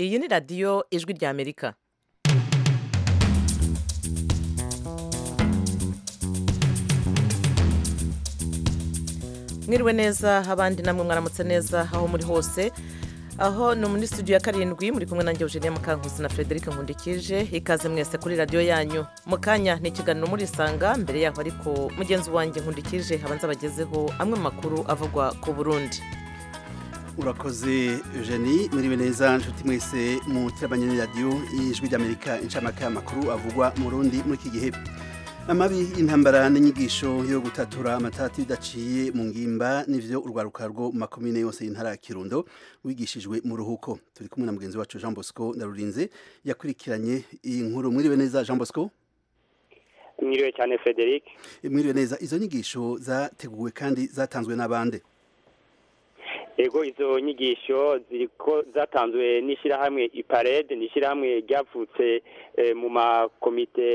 iyi ni radiyo ijwi ry'amerika mwiriwe neza abandi namwe mwaramutse neza aho muri hose aho ni muri studio ya karindwi muri kumwe nanjye Eugenia Mukankusi na Frederic Nkundikije ikaze mwese kuri radiyo yanyu mu kanya ni ikiganiro murisanga mbere yaho ariko mugenzi wanjye Nkundikije abanza abagezeho amwe mu makuru avugwa ku Burundi urakoze eugenie muribe neza nshuti mwese mutirabanye radiyo y'ijwi ry'amerika inshamake y'amakuru avugwa mu rundi muri iki gihe amabi y'intambara n'inyigisho yo gutatura amatati bidaciye mu ngimba n'ivyo urwaruka rwo mu makomine yose y'intara ya kirundo wigishijwe mu ruhuko turi kumwe na mugenzi wacu jean bosco ndarurinze yakurikiranye iyi nkuru mwiriwe neza jean bosco mwiriwe cyane frederic mwiriwe neza izo nyigisho zateguwe kandi zatanzwe n'abande ego izo nyigisho ziriko zatanzwe n'ishyirahamwe iparede ni ishyirahamwe ryavutse mu makomite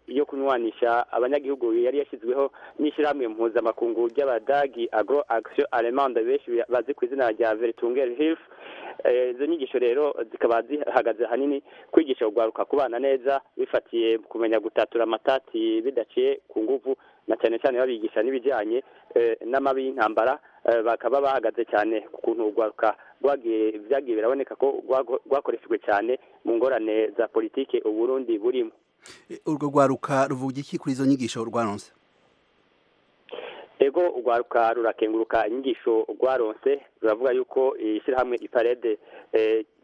yo kunywanisha abanyagihugu yari yashyizweho n'ishyirahamwe mpuzamakungu ry'abadagi agro action allemande benshi bazi ku izina rya veritunger hilf izo nyigisho rero zikaba zihagaze ahanini kwigisha urwaruka kubana neza bifatiye kumenya gutatura amatati bidaciye ku nguvu na cyane cyane babigisha n'ibijyanye n'amabi y'intambara bakaba bahagaze cyane ku kuntu urwaruka byagiye biraboneka ko rwakoreshejwe cyane mu ngorane za politiki uburundi burimo urwo rwaruka ruvuga iki kuri izo nyigisho rwaronse ego urwaruka rurakenguruka inyigisho rwaronse ruravuga yuko ishyirahamwe iparede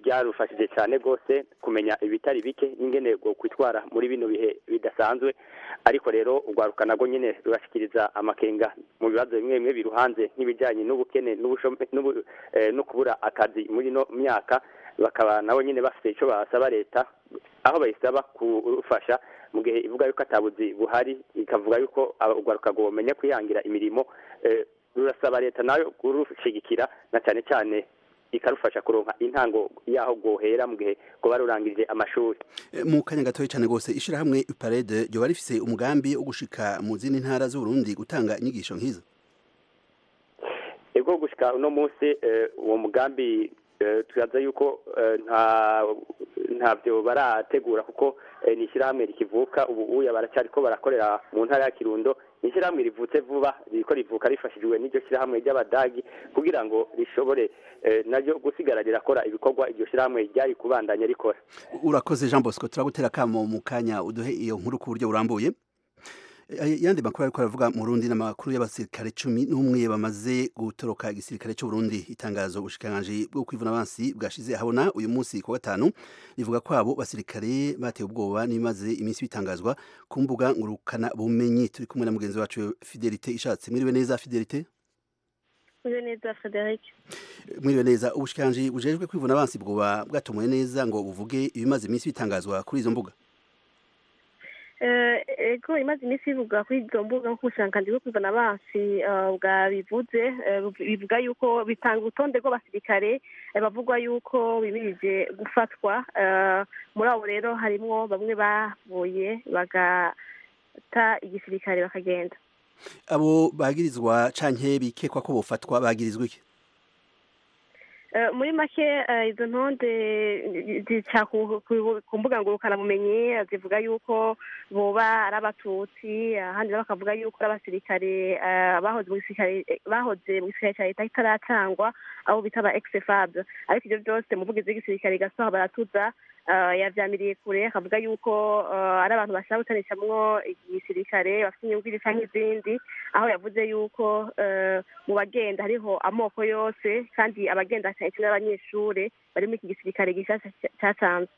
ryarufashije cyane rwose kumenya ibitari bike n'ingene bwo kwitwara muri bino bihe bidasanzwe ariko rero urwaruka narwo nyine rurashyikiriza amakenga mu bibazo bimwe bimwe biruhanze nk'ibijyanye n'ubukene no kubura akazi muri ino myaka bakaba nabo nyine bafite icyo basaba leta aho bayisaba kurufasha mu gihe ivuga yuko atabuzi buhari ikavuga yuko urwaruka ngo bumenye kwihangira imirimo rurasaba leta nayo kurushyigikira na cyane cyane ikarufasha kuronka intango yaho gohera mu gihe kuba rurangije amashuri mu kanya gatoya cyane rwose ishyirahamwe parede ryoba rifise umugambi wo gushika mu zindi ntara z'uburundi gutanga inyigisho nk'izo ego gushika uno munsi uwo mugambi turaza yuko nta ntabyo barategura kuko ni ishyirahamwe rikivuka ubu uya baracyari ko barakorera mu ntara ya kirundo ni ishyirahamwe rivutse vuba riko rivuka rifashijwe n'iryo shyirahamwe ry'abadagi kugira ngo rishobore naryo gusigara rirakora ibikorwa iryo shyirahamwe ryari kubandanya rikora urakoze jean bosco turagutera akamo mu kanya uduhe iyo nkuru ku buryo burambuye yandi makuru ariko aravuga mu Burundi n'amakuru y'abasirikare cumi n'umwe bamaze gutoroka igisirikare cy'u Burundi itangazo ubushikanganje bwo kwivuna abansi bwashize ahabona uyu munsi ku gatanu rivuga ko abo basirikare batewe ubwoba n'imaze iminsi bitangazwa ku mbuga ngurukana bumenyi turi kumwe na mugenzi wacu Fidelite ishatse mwiriwe neza Fidelite Mwiriwe neza Frederic Mwiriwe neza ubushikanganje bujejwe kwivuna abansi bwoba bwatomoye neza ngo buvuge ibimaze iminsi bitangazwa kuri izo mbuga ego imaze iminsi bivuga kuri izo mbuga nk'ubushakashatsi bwo kuzana abansi bwabivuze bivuga yuko bitanga urutonde rw'abasirikare bavugwa yuko bimirije gufatwa muri abo rero harimo bamwe bavuye bagata igisirikare bakagenda abo bagirizwa canke bikekwa ko bofatwa bagirizwa iki muri make izo ntonde zica ku mbuga ngurukanabumenyi zivuga yuko boba ari abatutsi ahandi nabo bakavuga yuko ari abasirikare bahoze mu gisirikare cya leta itaracangwa abo bita ba egisefab ariko ibyo byose umuvugizi w'igisirikare gasoha baratuza yabyamiriye kure akavuga yuko ari abantu bashaka gutanishamwo igisirikare bafite inyungu cyangwa izindi aho yavuze yuko mu bagenda hariho amoko yose kandi abagenda cyane cyane n'abanyeshuri bari muri iki gisirikare gishyashya cyatanze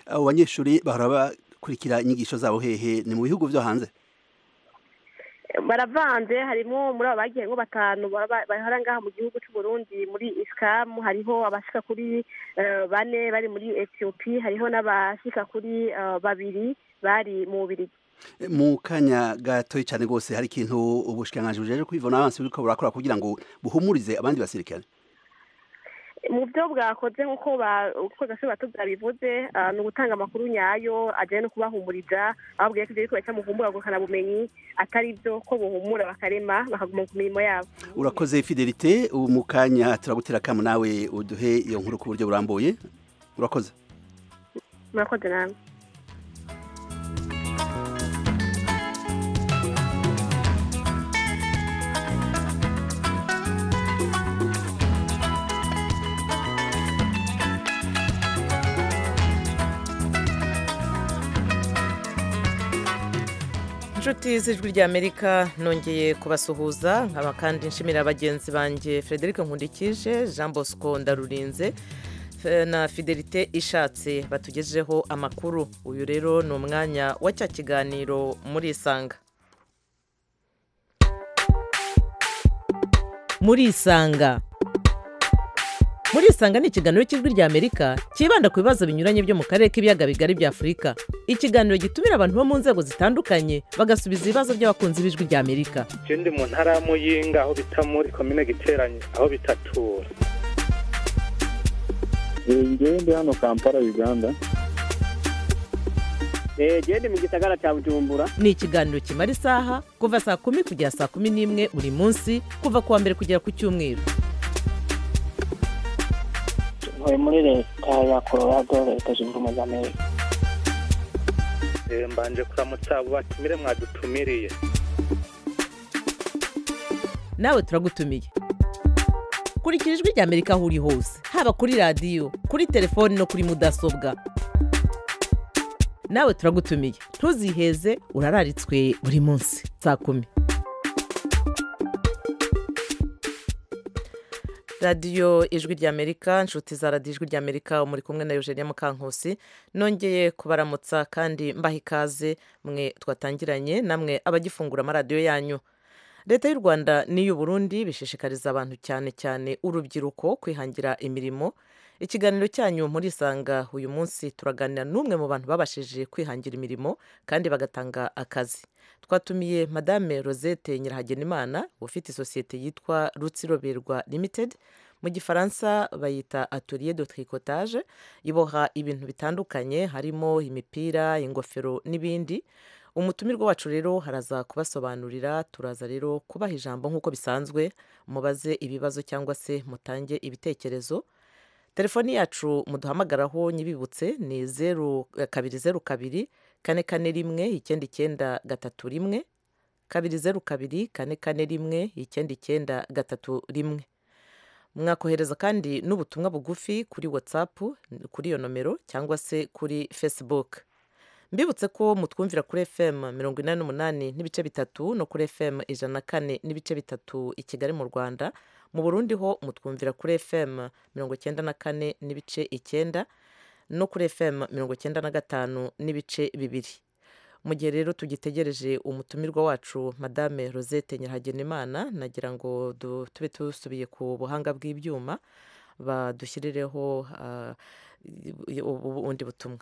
abo banyeshuri bahora bakurikira inyigisho zabo hehe ni mu bihugu byo hanze baravanze harimo muri abo bagiye ngo batanu bahora ngaha mu gihugu cy'u Burundi muri isikamu hariho abashika kuri bane bari muri etiyopi hariho n'abashika kuri babiri bari mu birigi mu kanya gatoya cyane rwose hari ikintu ubushikiranganji bujeje kwivuna abansi buriko burakora kugira ngo buhumurize abandi basirikare mu byo bwakoze nk'uko urukozasho bato byabivuze ni ugutanga amakuru nyayo ajyanye no kubahumuriza ababwiye ko ibyo ariko bacamo kumbuga bumenyi atari byo ko buhumura bakarema bakaguma ku mirimo yabo urakoze fidelite ubu mu kanya turagutera akamu nawe uduhe iyo nkuru ku buryo burambuye urakoze murakoze nawe inshuti z'ijwi ry'amerika nongeye kubasuhuza nkaba kandi nshimira bagenzi banjye frederic nkundikije jean bosco ndarurinze F- na fidelite ishatse batugejejeho amakuru uyu rero ni umwanya wa cya kiganiro muri isanga muri isanga muri isanga ni ikiganiro cy'ijwi ry'amerika cyibanda ku bibazo binyuranye byo mu karere k'ibiyaga bigari bya afurika ikiganiro gitumira abantu bo mu nzego zitandukanye bagasubiza ibibazo by'abakunzi b'ijwi ry'amerika je ndi mu ntara ya muyinga aho bita muri komine giteranye aho bitatura ngewe ndi hano kampala uganda genda mu gisagara cya bujumbura ni ikiganiro kimara isaha kuva saa kumi kugera saa kumi n'imwe buri munsi kuva ku wa mbere kugera ku cyumweru ntuye muri leta ya colorado leta zunze ubumwe za amerika Eh, mbanje kuramutsa abo batumire mwadutumiriye nawe turagutumiye kurikira ijwi ry'amerika aho uri hose haba kuri radiyo kuri telefoni no kuri mudasobwa nawe turagutumiye ntuziheze urararitswe buri munsi saa kumi radiyo ijwi ry'amerika inshuti za radiyo ijwi ry'amerika muri kumwe na eugenia mukankusi nongeye kubaramutsa kandi mbaha ikaze mwe twatangiranye namwe abagifungura amaradiyo yanyu leta y'u rwanda n'iy'u burundi bishishikariza abantu cyane cyane urubyiruko kwihangira imirimo ikiganiro cyanyu muri isanga uyu munsi turaganira n'umwe mu bantu babashije kwihangira imirimo kandi bagatanga akazi twatumiye madame rosette nyirahagenimana ufite isosiyete yitwa rutsiroberwa limited mu gifaransa bayita atelier de tricotage iboha ibintu bitandukanye harimo imipira ingofero n'ibindi umutumirwa wacu rero haraza kubasobanurira turaza rero kubaha ijambo nk'uko bisanzwe mubaze ibibazo cyangwa se mutange ibitekerezo telefoni yacu muduhamagaraho nyibibutse ni zeru kabiri zeru kabiri kane kane rimwe icyenda icyenda gatatu rimwe kabiri zeru kabiri kane kane rimwe icyenda icyenda gatatu rimwe mwakohereza kandi n'ubutumwa bugufi kuri watsapu kuri iyo nomero cyangwa se kuri facebook mbibutse ko mutwumvira kuri fm mirongo inani n'umunani n'ibice bitatu no kuri fm ijana na kane n'ibice bitatu i kigali mu rwanda mu burundi ho mutwumvira kuri fm mirongo icyenda na kane n'ibice icyenda no kuri fm mirongo icyenda na gatanu n'ibice bibiri mu gihe rero tugitegereje umutumirwa wacu madame rosette nyirahagenimana nagira ngo du- tube dusubiye ku buhanga bw'ibyuma badushyirireho ah, i- ubu- ubundi butumwa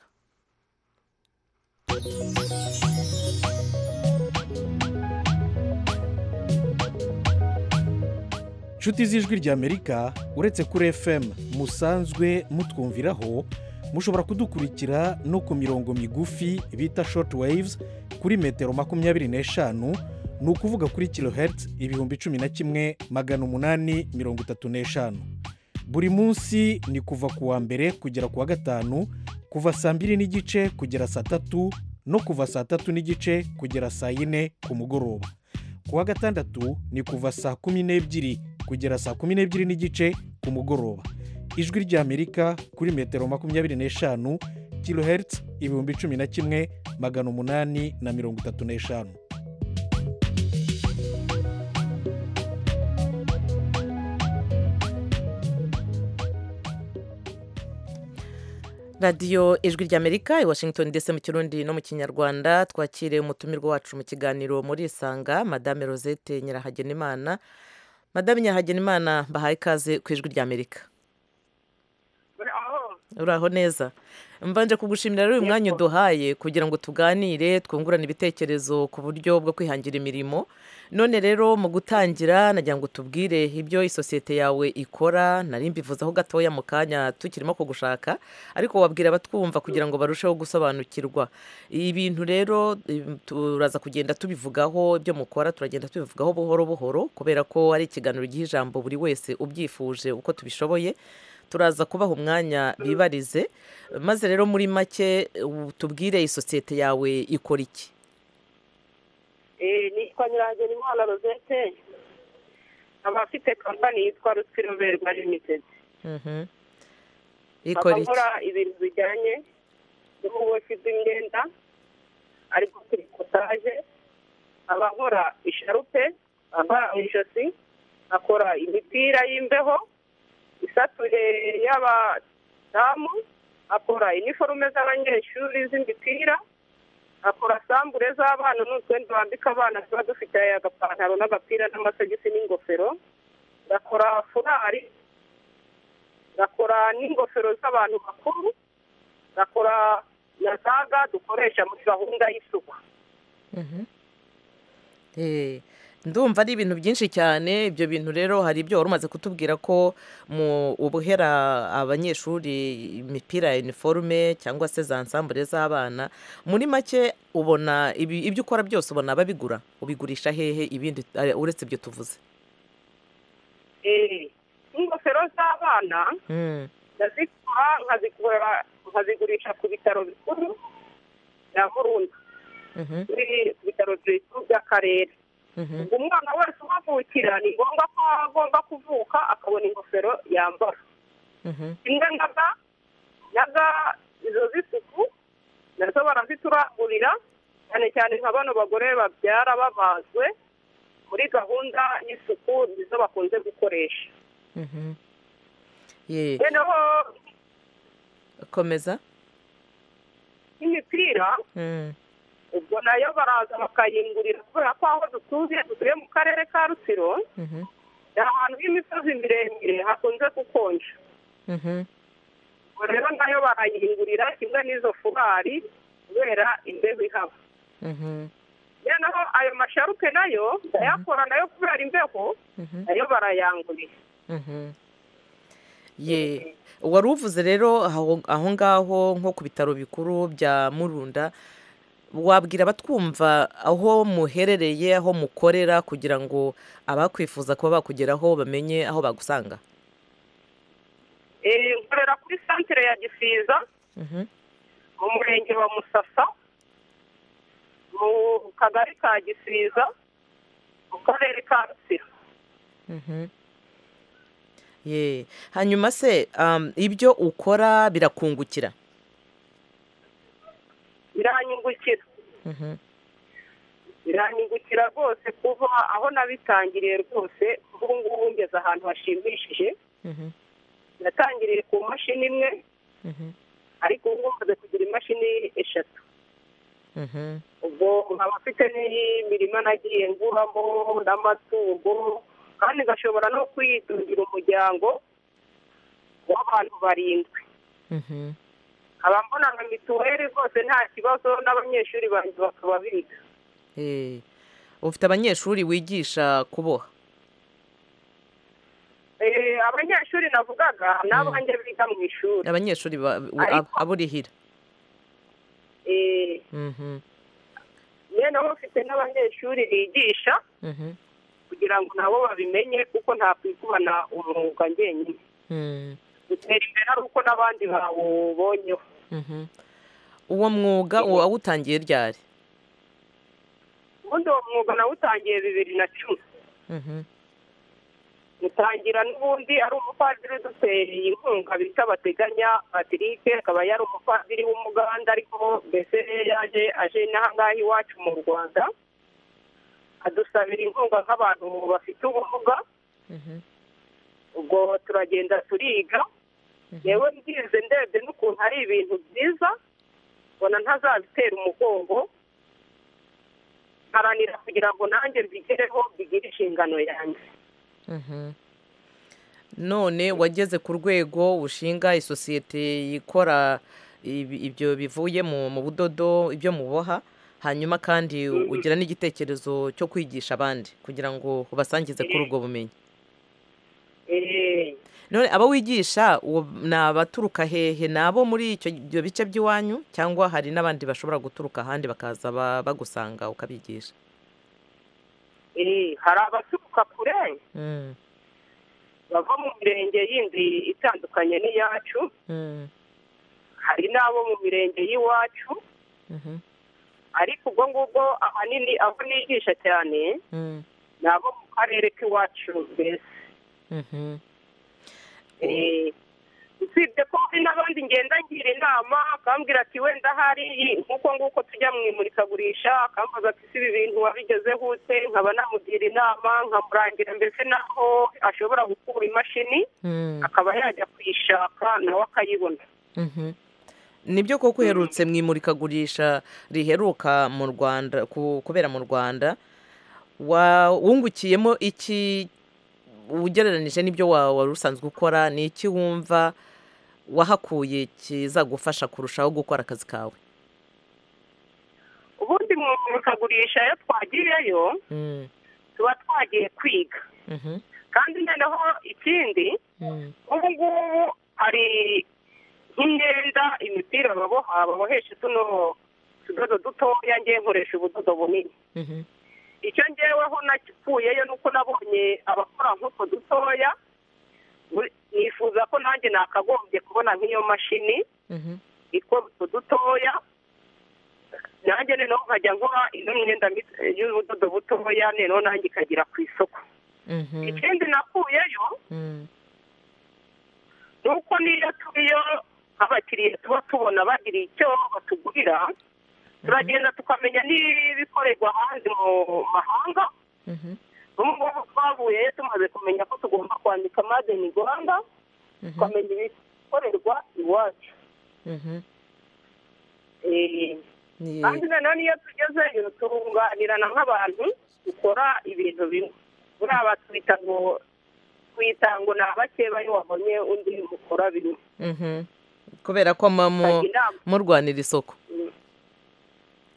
nshuti z'ijwi ry'amerika uretse kuri fm musanzwe mutwumviraho mushobora kudukurikira no ku mirongo migufi bita short waves kuri metero makumyabiri n'eshanu ni ukuvuga kuri kilohertz ibihumbi cumi na kimwe magana umunani mirongo itatu n'eshanu buri munsi ni kuva ku wa mbere kugera ku wa gatanu kuva saa mbiri n'igice kugera saa tatu no kuva saa tatu n'igice kugera saa yine ku mugoroba ku wa gatandatu ni kuva saa kumi n'ebyiri kugera saa kumi n'ebyiri n'igice ku mugoroba ijwi ry'amerika kuri metero makumyabiri n'eshanu kilohertz ibihumbi cumi na kimwe magana umunani na mirongo itatu n'eshanu radiyo ijwi ry'amerika i washington ndetse mu kirundi no mu kinyarwanda twakiriye umutumirwa wacu mu kiganiro muri isanga madame rosette nyirahagenimana madame nyirahagenimana mbahaye ikaze ku ijwi ry'amerika uraho neza mbanje kugushimira rero uyu mwanya uduhaye kugira ngo tuganire twungurane ibitekerezo ku buryo bwo kwihangira imirimo none rero mu gutangira nagira ngo tubwire ibyo isosiyete yawe ikora nari mbivuzeho gatoya mu kanya tukirimo kugushaka ariko wabwira abatwumva kugira ngo barusheho gusobanukirwa ibintu rero im, turaza kugenda tubivugaho ibyo mukora turagenda tubivugaho buhoro buhoro kubera ko ari ikiganiro giha ijambo buri wese ubyifuje uko tubishoboye turaza kubaha umwanya bibarize maze rero muri make ubu tubwire isosiyete yawe ikora iki nitwa nyirangeni imana rozete nkaba mfite kampani yitwa rutwi ruberwa limitedi Mhm. ikora nkaba iki nkora ibintu bijyanye n'ububoshyi bw'imyenda ariko kurikotaje nkaba nkora isharupe nkaba mu ijosi nkakora imipira y'imbeho isatuye y'abadamu nkakora iniforume z'abanyeshuri z'imipira nkakora sambure z'abana n'utwenda bambika abana tuba dufite agapantaro n'agapira n'amasogisi n'ingofero ngakora furari ngakora n'ingofero z'abantu bakuru ngakora na za ga dukoresha muri gahunda y'isuku Mhm. Eh, ndumva ari ibintu byinshi cyane ibyo bintu rero hari ibyo wari umaze kutubwira ko mu ubuhera abanyeshuri imipira ya iniforume cyangwa se za nsambure z'abana muri make ubona ibi- ibyo ukora byose ubona ababigura ubigurisha hehe ibindi eh, uretse ibyo tuvuze Eh, n'ingofero z'abana Mm. ndazikora nkazikora- nkazigurisha ku bitaro bikuru bya burundu Mhm. biri ku bitaro bikuru by'akarere Mhm. ubwo umwana wese uhagurukira ni ngombwa ko agomba kuvuka akabona ingofero yambara Mhm. imwe na ga na ga izo z'isuku nazo barazituragurira cyane cyane nka bano bagore babyara babazwe muri gahunda y'isuku nizo bakunze gukoresha Mhm. Ye, noneho komeza n'imipira Mm. ubwo nayo baraza bakayingurira kubera ko aho dutuye dutuye mu karere ka rutsiro Mhm. ni ahantu h'imisozi miremire hakunze gukonja Mhm. ubwo rero nayo barayihingurira kimwe n'izo furari kubera imbeho ihaba Mhm. noneho ayo masharupe nayo ndayakora nayo kubera imbeho Mhm. nayo barayangurira Mhm. ye wari uvuze rero aho aho ngaho nko ku bitaro bikuru bya murunda wabwira abatwumva aho muherereye aho mukorera kugira ngo abakwifuza kuba bakugeraho bamenye aho bagusanga Eh, nkorera kuri santere ya gisiza Mhm. mu murenge wa musasa mu kagari ka gisiza mu karere ka rutsiro Mhm. ye hanyuma se um, ibyo ukora birakungukira biranyungukira Mhm. biranyungukira rwose kuba aho nabitangiriye rwose ubu ngubu ngeze ahantu hashimishije Mhm. natangiriye ku mashini imwe Mhm. ariko ubu ngubu maze kugira imashini eshatu Mhm. ubwo nkaba mfite n'imirima nagiye nguramo n'amatungo kandi ngashobora no kwitungira umuryango w'abantu barindwi Mhm. nkaba mbona nka mituweli rwose nta kibazo n'abanyeshuri banjye bakaba biga Eh, ufite abanyeshuri wigisha kuboha Eh, abanyeshuri navugaga ni abanjye biga mu ishuri abanyeshuri ba- u- Ariko- ab- aburihira Eh, Mhm, rero bafite n'abanyeshuri bigisha mhm, kugira ngo nabo babimenye kuko ntakwigubana umwuga ngenyine mhm, bitera imbere ari uko n'abandi bawubonyeho mhm. uwo mwuga uwo awutangiye ryari ubundi uwo mwuga nawutangiye bibiri na cumi Mhm, utangira n'ubundi ari umupadiri uduteye inkunga bita bateganya patrick akaba yari umupadiri w'umuganda ariko mbese yaje aje n'ahangaha iwacu mu rwanda adusabira inkunga nk'abantu bafite ubumuga mhm, ubwo turagenda turiga mhm, yewe mbyize ndebye n'ukuntu ari ibintu byiza mbona ntazabitera umugongo nkaranira kugira ngo nanjye mbigereho mbigire inshingano yanjye mhm. none wageze ku rwego ushinga isosiyete ikora ibi- ibyo bivuye mu mu budodo ibyo muboha hanyuma kandi ugira n'igitekerezo cyo kwigisha abandi kugira ngo ubasangize kuri ubwo bumenyi Eh, none abo wigisha uwo ni abaturuka hehe ni abo muri icyo- ibyo bice by'iwanyu cyangwa hari n'abandi bashobora guturuka ahandi bakaza ba- bagusanga ukabigisha eh, hari abaturuka kure Mm, bava mu mirenge yindi itandukanye n'iyacu mm, hari n'abo mu mirenge y'iwacu mhm, ariko ubwo ngubwo ahanini abo nigisha cyane mm, ni abo mu karere k'iwacu mbese mhm. Eh, usibye ko hari n'abandi ngenda ngira inama akambwira ati wenda hari nk'uko nguko tujya mu imurikagurisha akambaza ati si ibi bintu wabigezeho ute nkaba namugira inama nkamurangira mbese naho ashobora gukura imashini Mm, akaba yajya kuyishaka nawe akayibona mhm. nibyo koko uherutse mu imurikagurisha riheruka mu rwanda ku- kubera mu rwanda wa- wungukiyemo iki ugereranije n'ibyo wa- wari usanzwe ukora ni iki wumva wahakuye kizagufasha kurushaho gukora akazi kawe ubundi mu imurikagurisha iyo twagiyeyo Mm, tuba twagiye kwiga mhm, kandi noneho ikindi mm, ubu ngubu hari nk'imyenda imipira baboha babohesha tuno utudodo dutoya ngewe nkoresha ubudodo bunini mhm, icyo ngeweho nakuyeyo ni uko nabonye abakora nk'utwo dutoya buri- nifuza ko nanjye nakagombye kubona nk'iyo mashini mhm, ikora utwo dutoya nanjye noneho nkajya nkora ino myenda mito- y'ubudodo butoya noneho nanjye ikagera ku isoko mhm, ikindi nakuyeyo mm, nuko niyo turiyo abakiriya tuba tubona bagira icyo batugurira turagenda tukamenya n'ibikorerwa hanze mu mahanga mhm, ubu ngubu twavuye tumaze kumenya ko tugomba kwandika madeni rwanda mhm, tukamenya ibikorerwa iwacu mhm. Eh, Ni- kandi noneho niyo tugezeyo turunganirana nk'abantu dukora ibintu bimwe buriya batwita ngo twita ngo ni abake bayo wabonye undi mukora bimwe mhm. kubera ko muba mu- Tukajya inama. murwanira isoko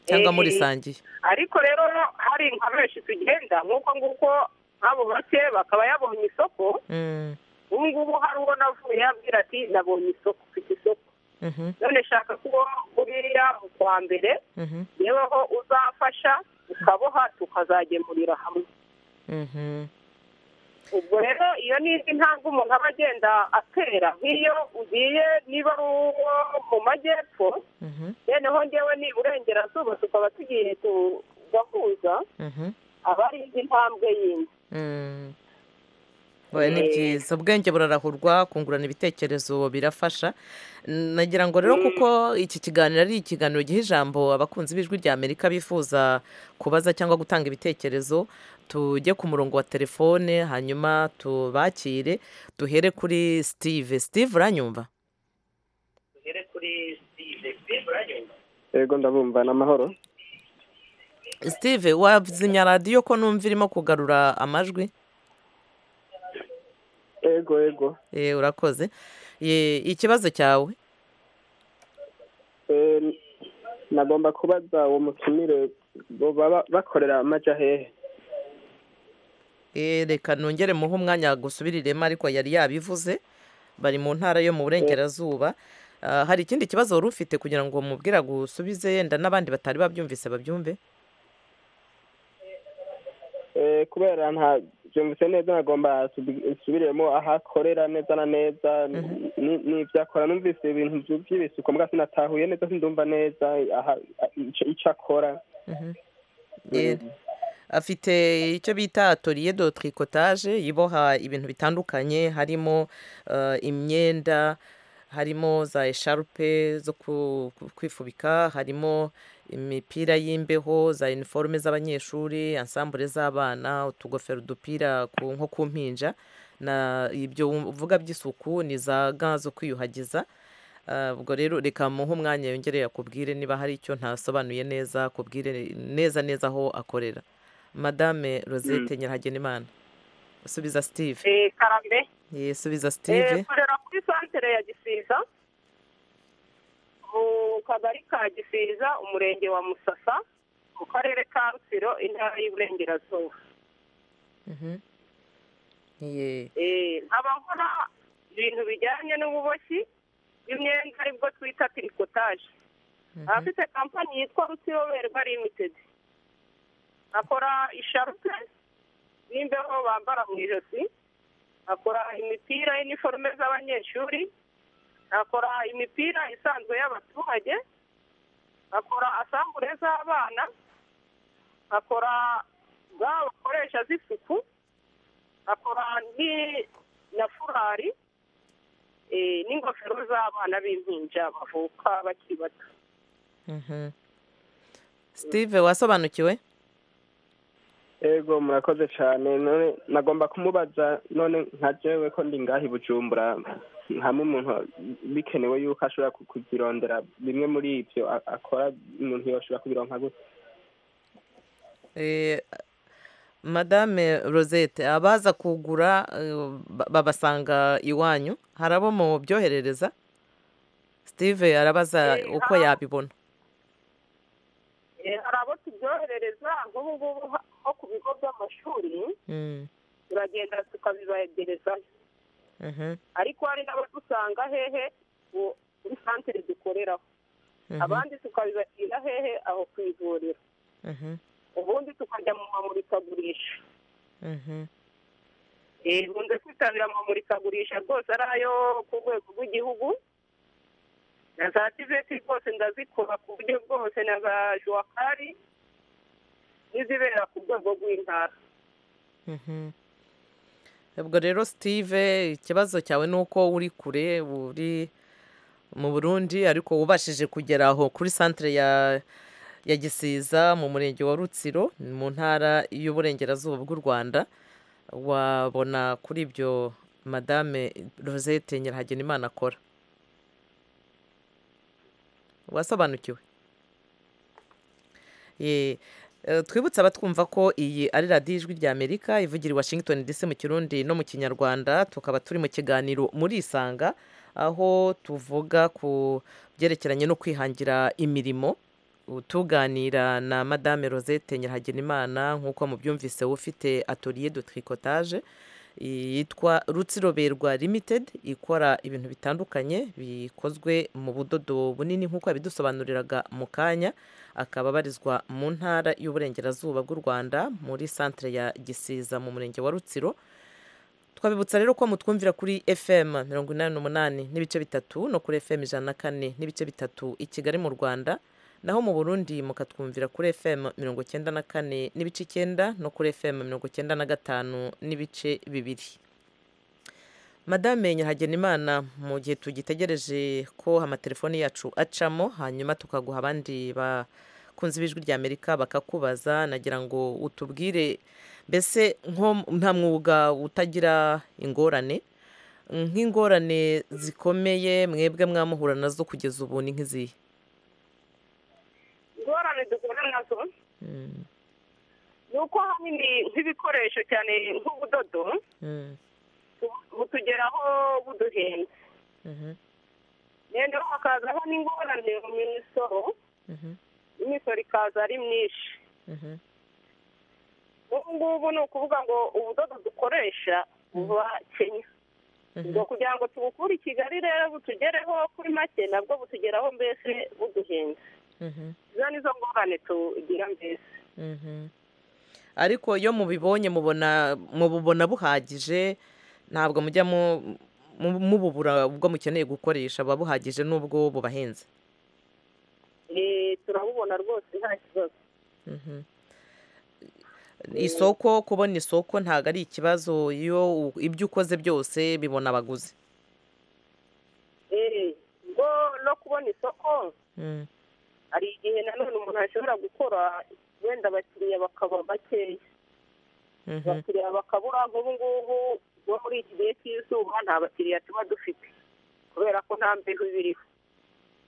cyangwa Eh, murisangiye ariko rero hari nka benshi tugenda nk'uko nguko nk'abo bake bakaba yabonye isoko Mm, ubu ngubu hari uwo navuye yabwira ati nabonye isoko mfite isoko mhm, none shaka ko buriya mu kwa mbere mhm, yeweho uzafasha ukaboha tukazagemurira hamwe mhm, ubwo rero iyo ni indi ntambwe umuntu aba agenda atera nk'iyo ugiye niba ari uwo mu majyepfo mhm, noneho ngewe ni iburengerazuba tukaba tugiye tugahuza mhm, aba ari indi ntambwe yindi mm. Oya, ni byiza ubwenge burarahurwa kungurana ibitekerezo birafasha nagira ngo rero kuko iki kiganiro ari ikiganiro giha ijambo abakunzi b'ijwi rya amerika bifuza kubaza cyangwa gutanga ibitekerezo tujye ku murongo wa telefone hanyuma tubakire duhere kuri steve steve uranyumva tugere kuri steve steve uranyumva yego ndabumva ni amahoro steve wazimya radiyo ko numva irimo kugarura amajwi yego yego Eh, urakoze Eh, ikibazo cyawe Eh, nagomba kubaza uwo mutumire bo baba bakorera amaja hehe Eh, reka nongere muhe umwanya gusubiriremo ariko yari yabivuze bari mu ntara yo mu burengerazuba Ah, hari ikindi kibazo wari ufite kugira ngo mubwira gusubize yenda n'abandi batari babyumvise babyumve Eh, kubera nta byumvise neza nagomba subi- nsubiremo aho akorera neza na neza Mhm. ni- n'ibyo akora numvise ibintu byu- by'ibisuko mbwa sinatahuye neza sindumva neza aha- ico- ico akora Mhm. Eh, afite icyo bita atoriye do trikotaje iboha ibintu bitandukanye harimo eh, imyenda harimo za esharupe zo ku- ku- kwifubika harimo imipira y'imbeho za iniforume z'abanyeshuri ansambure z'abana utugofero udupira ku- nko ku mpinja na ibyo uvuga by'isuku ni za ga zo kwiyuhagiza Ah, ubwo rero reka muhe umwanya yongere akubwire niba hari icyo ntasobanuye neza akubwire neza neza aho akorera madame rosette nyirahagenimana subiza steve Eh, karame Ye, subiza Eh, steve korera kuri santere ya gisiza mu kagari ka gisiza umurenge wa musasa mu karere ka rutsiro intara y'iburengerazuba Eh, nkaba nkora ibintu bijyanye n'ububoshyi bw'imyenda aribwo twita tirikotaje abafite kampani yitwa rutsiro werwa limited akora isharupe n'imbeho bambara mu ijosi akora imipira y'iniforume z'abanyeshuri akora imipira isanzwe y'abaturage akora asambure z'abana akora ga bakoresha z'isuku akora ni- na furari eh, n'ingofero z'abana b'impinja bavuka bakiri bato Mhm. steve wasobanukiwe ego murakoze cyane none nagomba kumubaza none nka jewe ko ndi ngahi bujumbura hamwe umuntu bikenewe yuko ashobora ku- kuzirondera bimwe muri ibyo a- akora umuntu yoshobora kubironka gute Eh, madame rosette abaza kugura eh, ba- babasanga iwanyu hari abo mu byoherereza steve arabaza uko yabibona Eh, hari abo tubyoherereza nk'ubu ngubu ha- nko ku bigo by'amashuri Mm, turagenda tukabibagerezayo mhm, ariko hari n'abadusanga hehe ubu kuri santere dukoreraho mhm, abandi tukabibashyira hehe aho ku ivuriro mhm, ubundi tukajya mu mamurikagurisha mhm, Eh, bunze kwitabira amamurikagurisha rwose ari ayo ku rwego rw'igihugu na za tiveti rwose ndazikora ku buryo bwose na za juwakari n'izibera ku rwego rw'intara mhm. ubwo rero steve ikibazo cyawe ni uko uri kure uri mu burundi ariko wubashije kugera aho kuri santere ya ya gisiza mu murenge wa rutsiro ni mu ntara y'uburengerazuba bw'u rwanda wabona kuri ibyo madame rosette nyirahagenimana akora wasobanukiwe Ye, eh, twibutse abatwumva ko iyi ari radiyo ijwi ry'amerika ivugira i washington dc mu kirundi no mu kinyarwanda tukaba turi mu kiganiro muri isanga aho tuvuga ku byerekeranye no kwihangira imirimo U- tuganira na madame rosette nyirahagenimana nk'uko mubyumvise ufite atoriye de tricotage yitwa rutsiroberwa limited ikora ibintu bitandukanye bikozwe mu budodo bunini nk'uko yabidusobanuriraga mu kanya akaba abarizwa mu ntara y'uburengerazuba bw'u rwanda muri santere ya gisiza mu murenge wa rutsiro twabibutsa rero ko mutwumvira kuri fm mirongo inani n'umunani n'ibice bitatu no kuri fm ijana na kane n'ibice bitatu i kigali mu rwanda naho mu burundi mukatwumvira kuri fm mirongo icyenda na kane n'ibice icyenda no kuri fm mirongo icyenda na gatanu n'ibice bibiri madame nyirahagenimana mu gihe tugitegereje ko amatelefoni yacu acamo hanyuma tukaguha abandi bakunzi b'ijwi rya amerika bakakubaza nagira ngo utubwire mbese nko nta mwuga utagira ingorane nk'ingorane zikomeye mwebwe mwamuhura nazo kugeza ubu ni nk'izihe ingorane duhura nazo Mm, ni uko ahanini nk'ibikoresho cyane nk'ubudodo mm, bu- butugeraho buduhenze mhm, noneho hakazaho n'ingorane mu misoro mhm, imisoro ikaza ari myinshi mhm, ubu ngubu ni ukuvuga ngo ubudodo dukoresha buba kenya mhm, ngo kugira ngo tubukure i kigali rero butugereho kuri make nabwo butugeraho mbese buduhenze mhm, izo nizo ngorane tugira mbese mhm. ariko iyo mubibonye mubona mububona buhagije ntabwo mujya mu- mu- mububura ubwo mukeneye gukoresha buba buhagije n'ubwo bubahenze Eh, turabubona rwose nta kibazo Mhm. isoko kubona isoko ntabwo ari ikibazo iyo u- ibyo ukoze byose bibona abaguzi Eh, ngo no kubona isoko Mm, hari igihe nanone umuntu ashobora gukora wenda abakiriya bakaba bakeya mhm, abakiriya bakabura nk'ubu ngubu bo muri iki gihe cy'izuba nta bakiriya tuba dufite kubera ko nta mbeho ibiriho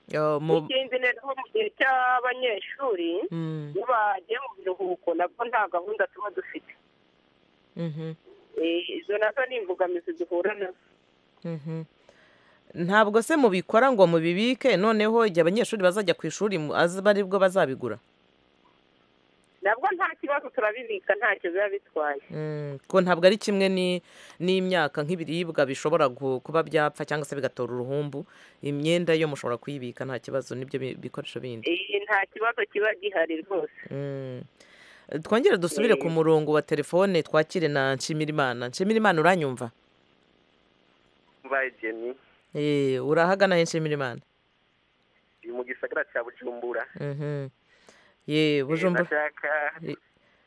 Yo, mu- ikindi noneho mu gihe cy'abanyeshuri Mm, iyo bagiye mu biruhuko nabwo nta gahunda tuba dufite mhm, Eh, izo nazo ni imbogamizi duhura nazo mhm. ntabwo se mubikora ngo mubibike noneho igihe abanyeshuri bazajya ku ishuri bari bwo bazabigura nabwo nta kibazo turabibika ntacyo biba bitwaye ko ntabwo ari kimwe n'imyaka nk'ibiribwa bishobora kuba byapfa cyangwa se bigatora uruhumbu imyenda yo mushobora kuyibika nta kibazo n'ibyo bikoresho bindi nta kibazo kiba gihari rwose twongere dusubire ku murongo wa telefone twakire na nshimirimana nshimirimana uranyumva mbaye jeni urahagana he nshimirimana uyu mu gisagara cya bujumbura ye bujumbura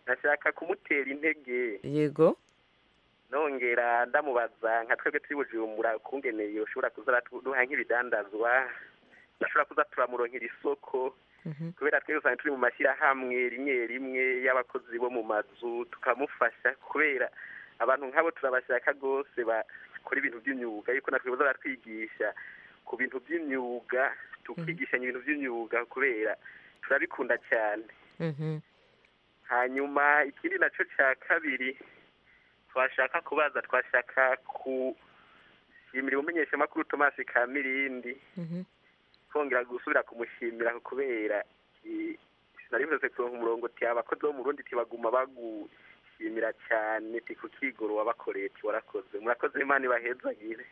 nashaka kumutera intege yego nongera ndamubaza nka twebwe turi bujumbura kungeneye ushobora kuza duha nk'ibidandazwa bashobora kuza turamuronkera isoko kubera twebwe usanga turi mu mashyirahamwe rimwe rimwe y'abakozi bo mu mazu tukamufasha kubera abantu nk'abo turabashaka rwose bakora ibintu by'imyuga yuko natwe baratwigisha ku bintu by'imyuga tukigishanya ibintu by'imyuga kubera turabikunda cyane hanyuma ikindi nacyo cya kabiri twashaka kubaza twashaka gushimira umumenyeshamakuru tomasi ka mirindi kongera gusubira kumushyimira kubera sinari bivuze ku murongo ti abakozi bo mu rundi tibaguma bagushimira cyane ti ku kigoro wabakoreye ti warakoze murakoze imana ibahezagire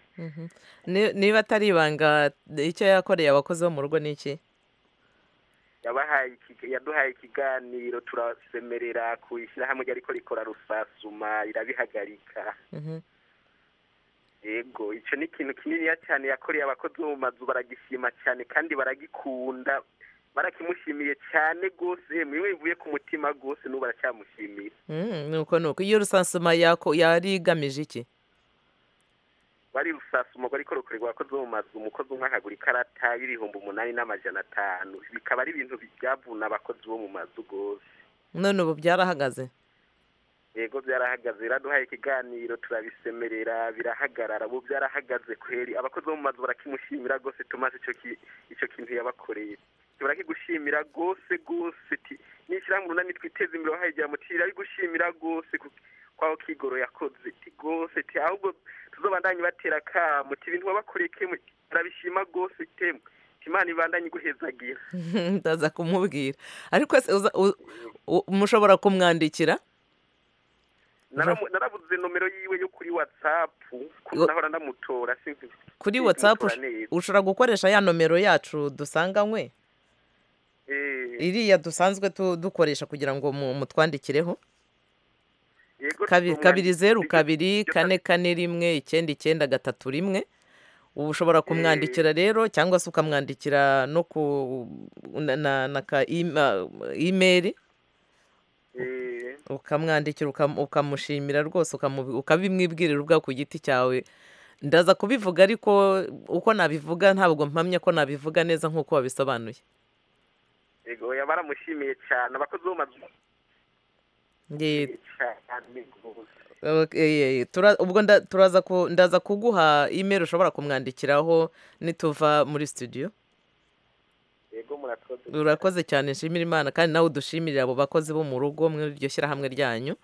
niba atari ibanga icyo yakoreye abakozi bo mu rugo ni iki yabahaye yaduhaye ikiganiro turasemerera ku ishyirahamwe ariko rikora rusasuma irabihagarika yego icyo ni ikintu kininiya cyane yakoreye abakozi bo mu mazu baragishima cyane kandi baragikunda barakimushimiye cyane rwose mwiwe bivuye ku mutima rwose n'ubu baracyamushimiye nuko nuko iyo rusasuma yari igamije iki bari rusasuma ariko rukorerwa abakozi bo mu mazu umukozi umwe akagura ikarata y'ibihumbi umunani n'amajana atanu bikaba ari ibintu byavuna abakozi bo mu mazu rwose none ubu byarahagaze yego byarahagaze biraduhaye ikiganiro turabisemerera birahagarara ubu byarahagaze kweri abakozi bo mu mazu barakimushimira rwose tumaze icyo kintu yabakoreye turakigushimira rwose rwose nishyirahamwe urunani twiteze imbere wahaye igihe amutira arigushimira rwose kwaho kigoro yakoze rwose ahubwo tuzobandanye batera akamu ibintu wabakoreye kemu turabishima rwose temu imana ibandanye iguhezagira ndaza kumubwira ariko mushobora kumwandikira narabuze nomero yiwe yo kuri watsapu ndahora ndamutora kuri watsapu ushobora gukoresha ya nomero yacu dusanganywe iriya dusanzwe dukoresha kugira ngo mutwandikireho kabiri zeru kabiri kane kane rimwe icyenda icyenda gatatu rimwe ubu ushobora kumwandikira rero cyangwa se ukamwandikira no ku na ka imeri ukamwandikira ukamushimira rwose ukabimwibwirira ubwawe ku giti cyawe ndaza kubivuga ariko uko nabivuga ntabwo mpamya ko nabivuga neza nk'uko wabisobanuye yego baramushimiye cyane abakozi bo ubwo ndaza kuguha imeri ushobora kumwandikiraho nituva muri studio urakoze cyane nshimira imana kandi nawe udushimire abo bakozi bo mu rugo muri iryo shyirahamwe ryanyu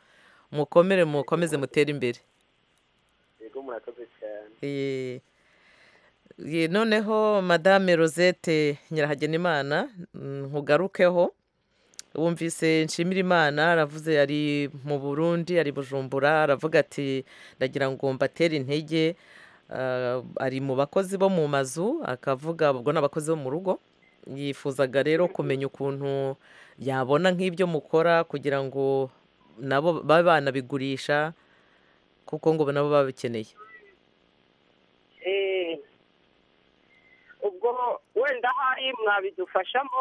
mukomere mukomeze mutere imbere noneho madame rosette nyirahagenimana nkugarukeho wumvise nshimira imana aravuze ari mu burundi ari bujumbura aravuga ati ndagira ngo mbatere intege ari mu bakozi bo mu mazu akavuga ubwo ni abakozi bo mu rugo yifuzaga rero kumenya ukuntu yabona nk'ibyo mukora kugira ngo nabo babe banabigurisha kuko ngo nabo babikeneye ubwo wenda ahari mwabidufashamo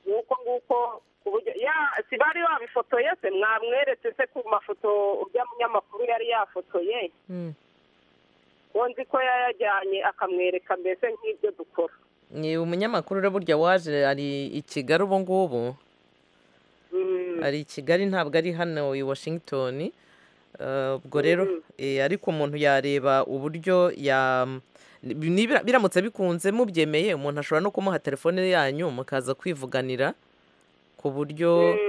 nuko nguko ku buryo si bari babifotoye se mwamweretse se ku mafoto ujya munyamakuru yari yafotoye ko nzi ko yayajyanye akamwereka mbese nk'ibyo dukora ni umunyamakuru rero burya waje ari i kigali ubu ngubu ari i kigali ntabwo ari hano i washington ubwo rero ariko umuntu yareba uburyo biramutse bikunze mubyemeye umuntu ashobora no kumuha telefone yanyu mukaza kwivuganira ku buryo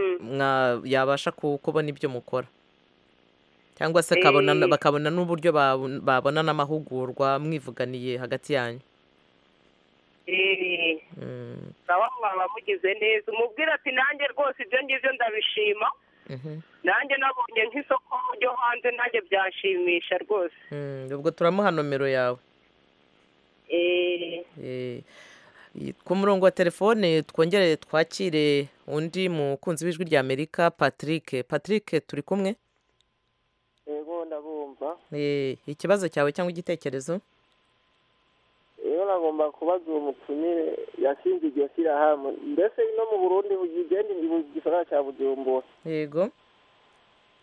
yabasha kubona ibyo mukora cyangwa se akabona bakabona n'uburyo babona- babona n'amahugurwa mwivuganiye hagati yanyu Eh, Mm, nawe mwaba mugize neza umubwira ati nanjye rwose ibyo ngibyo ndabishima mhm, nanjye nabonye nk'isoko ryo hanze nanjye byanshimisha rwose mm, ubwo turamuha nomero yawe Eh, Eh, ku murongo wa telefone twongere twakire undi mukunzi w'ijwi ry'amerika patrick patrick turi kumwe yego ndabumva Eh, ikibazo cyawe cyangwa igitekerezo rero nagomba kubaza uwo mutumire yashinze iryo shyirahamwe mbese no mu burundi bugenda mu gisagara cya bujumbura yego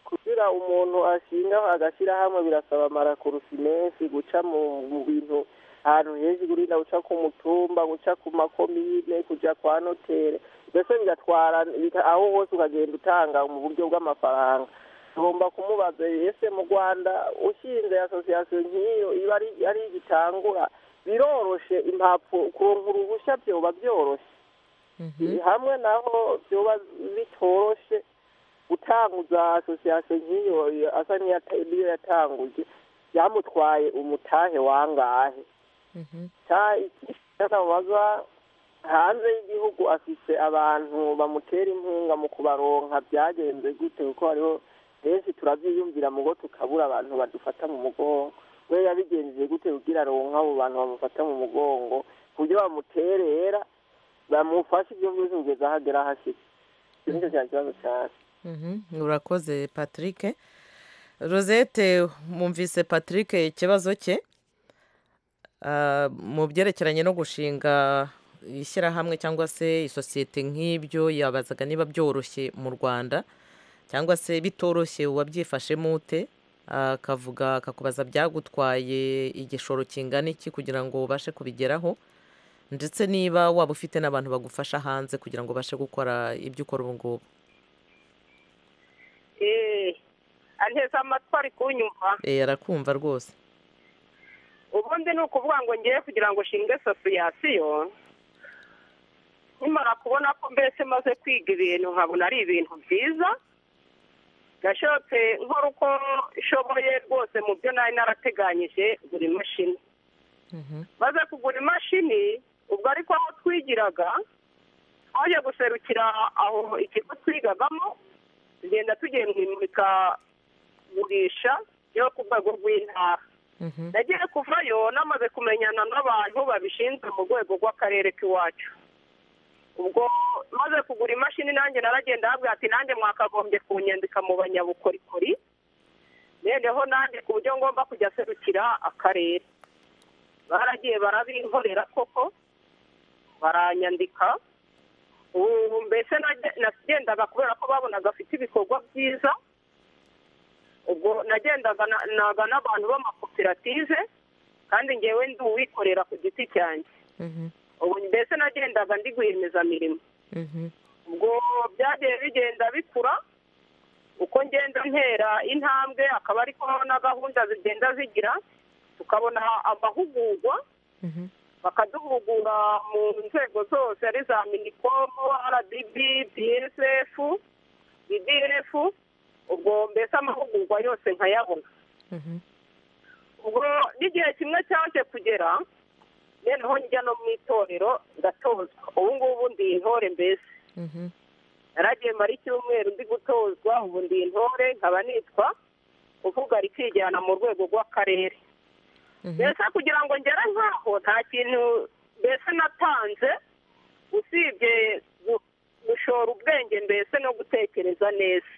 kugira umuntu ashingaho agashyirahamwe birasaba amarakurusi menshi guca mu mu bintu ahantu hejuru urinda guca ku mutumba guca ku makomine kujya kwa notere mbese bigatwara bika- aho hose ukagenda utanga mu buryo bw'amafaranga tugomba kumubaza ese mu rwanda ushinze asosiyasiyo nk'iyo iba ari- ari igitangura biroroshe impapuro kuronka uruhushya byoba byoroshye hamwe naho byoba bitoroshe utanguza asosiyasiyo nk'iyo asa n'iyata- n'iyo yatanguje byamutwaye umutahe wangahe cya- icyamubaza hanze y'igihugu afite abantu bamutera inkunga mu kubaronka byagenze gute kuko hariho henshi turabyiyumvira mugo tukabura abantu badufata mu mugongo we yabigenjeje gute kugira aronka abo bantu bamufata mu mugongo ku buryo bamuterera bamufashe ibyo byose kugeza aho agera ahashyitse icyo nicyo cyari kibazo cyane Mhm, urakoze patrick rosette mwumvise patrick ikibazo cye Ah, mu byerekeranye no gushinga ishyirahamwe cyangwa se isosiyete nk'ibyo yabazaga niba byoroshye mu rwanda cyangwa se bitoroshye uwabyifashemo ute akavuga akakubaza byagutwaye igishoro kingana iki kugira ngo ubashe kubigeraho ndetse niba waba ufite n'abantu bagufasha hanze kugira ngo ubashe gukora ibyo ukora ubu ngubu eh, anteze amatwi ari kunyumva Eh, arakumva rwose ubundi ni ukuvuga ngo ngewe kugira ngo nshinge asosiyasiyo nkimara kubona ko mbese maze kwiga ibintu nkabona ari ibintu byiza gashotse nkora uko nshoboye rwose mu byo nari narateganyije buri imashini maze kugura imashini ubwo ariko aho twigiraga twaje guserukira aho ikigo twigagamo tugenda tugiye mu imurikagurisha ryo ku rwego rw'intara nagiye kuvayo namaze kumenyana n'abantu babishinzwe mu rwego rw'akarere k'iwacu ubwo maze kugura imashini nanjye naragenda habwa ati nanjye mwakagombye kunyandika mu banyabukorikori noneho nanjye ku buryo ngomba kujya serukira akarere baragiye barabinkorera koko baranyandika ubu mbese nage- nagendaga kubera ko babonaga afite ibikorwa byiza ubwo nagendaga na- naga n'abantu b'amakoperative kandi ngewe ndi uwikorera ku giti cyanjye ubu mbese nagendaga ndi guhemeza-mirimo ubwo byagiye bigenda bikura uko ngenda ntera intambwe akaba ariko na gahunda zigenda zigira tukabona amahugurwa bakaduhugura mu nzego zose ari za minikomu rdb bsf idf ubwo mbese amahugurwa yose nkayabona ubwo n'igihe kimwe cyaje kugera noneho njya no mu itorero ndatozwa ubu ngubu ndi intore mbese naragiye mara icyumweru ndi gutozwa ubu ndi intore nkaba nitwa uvuga rikijyana mu rwego rw'akarere mbese kugira ngo ngere nk'aho nta kintu mbese natanze usibye gu- gushora ubwenge mbese no gutekereza neza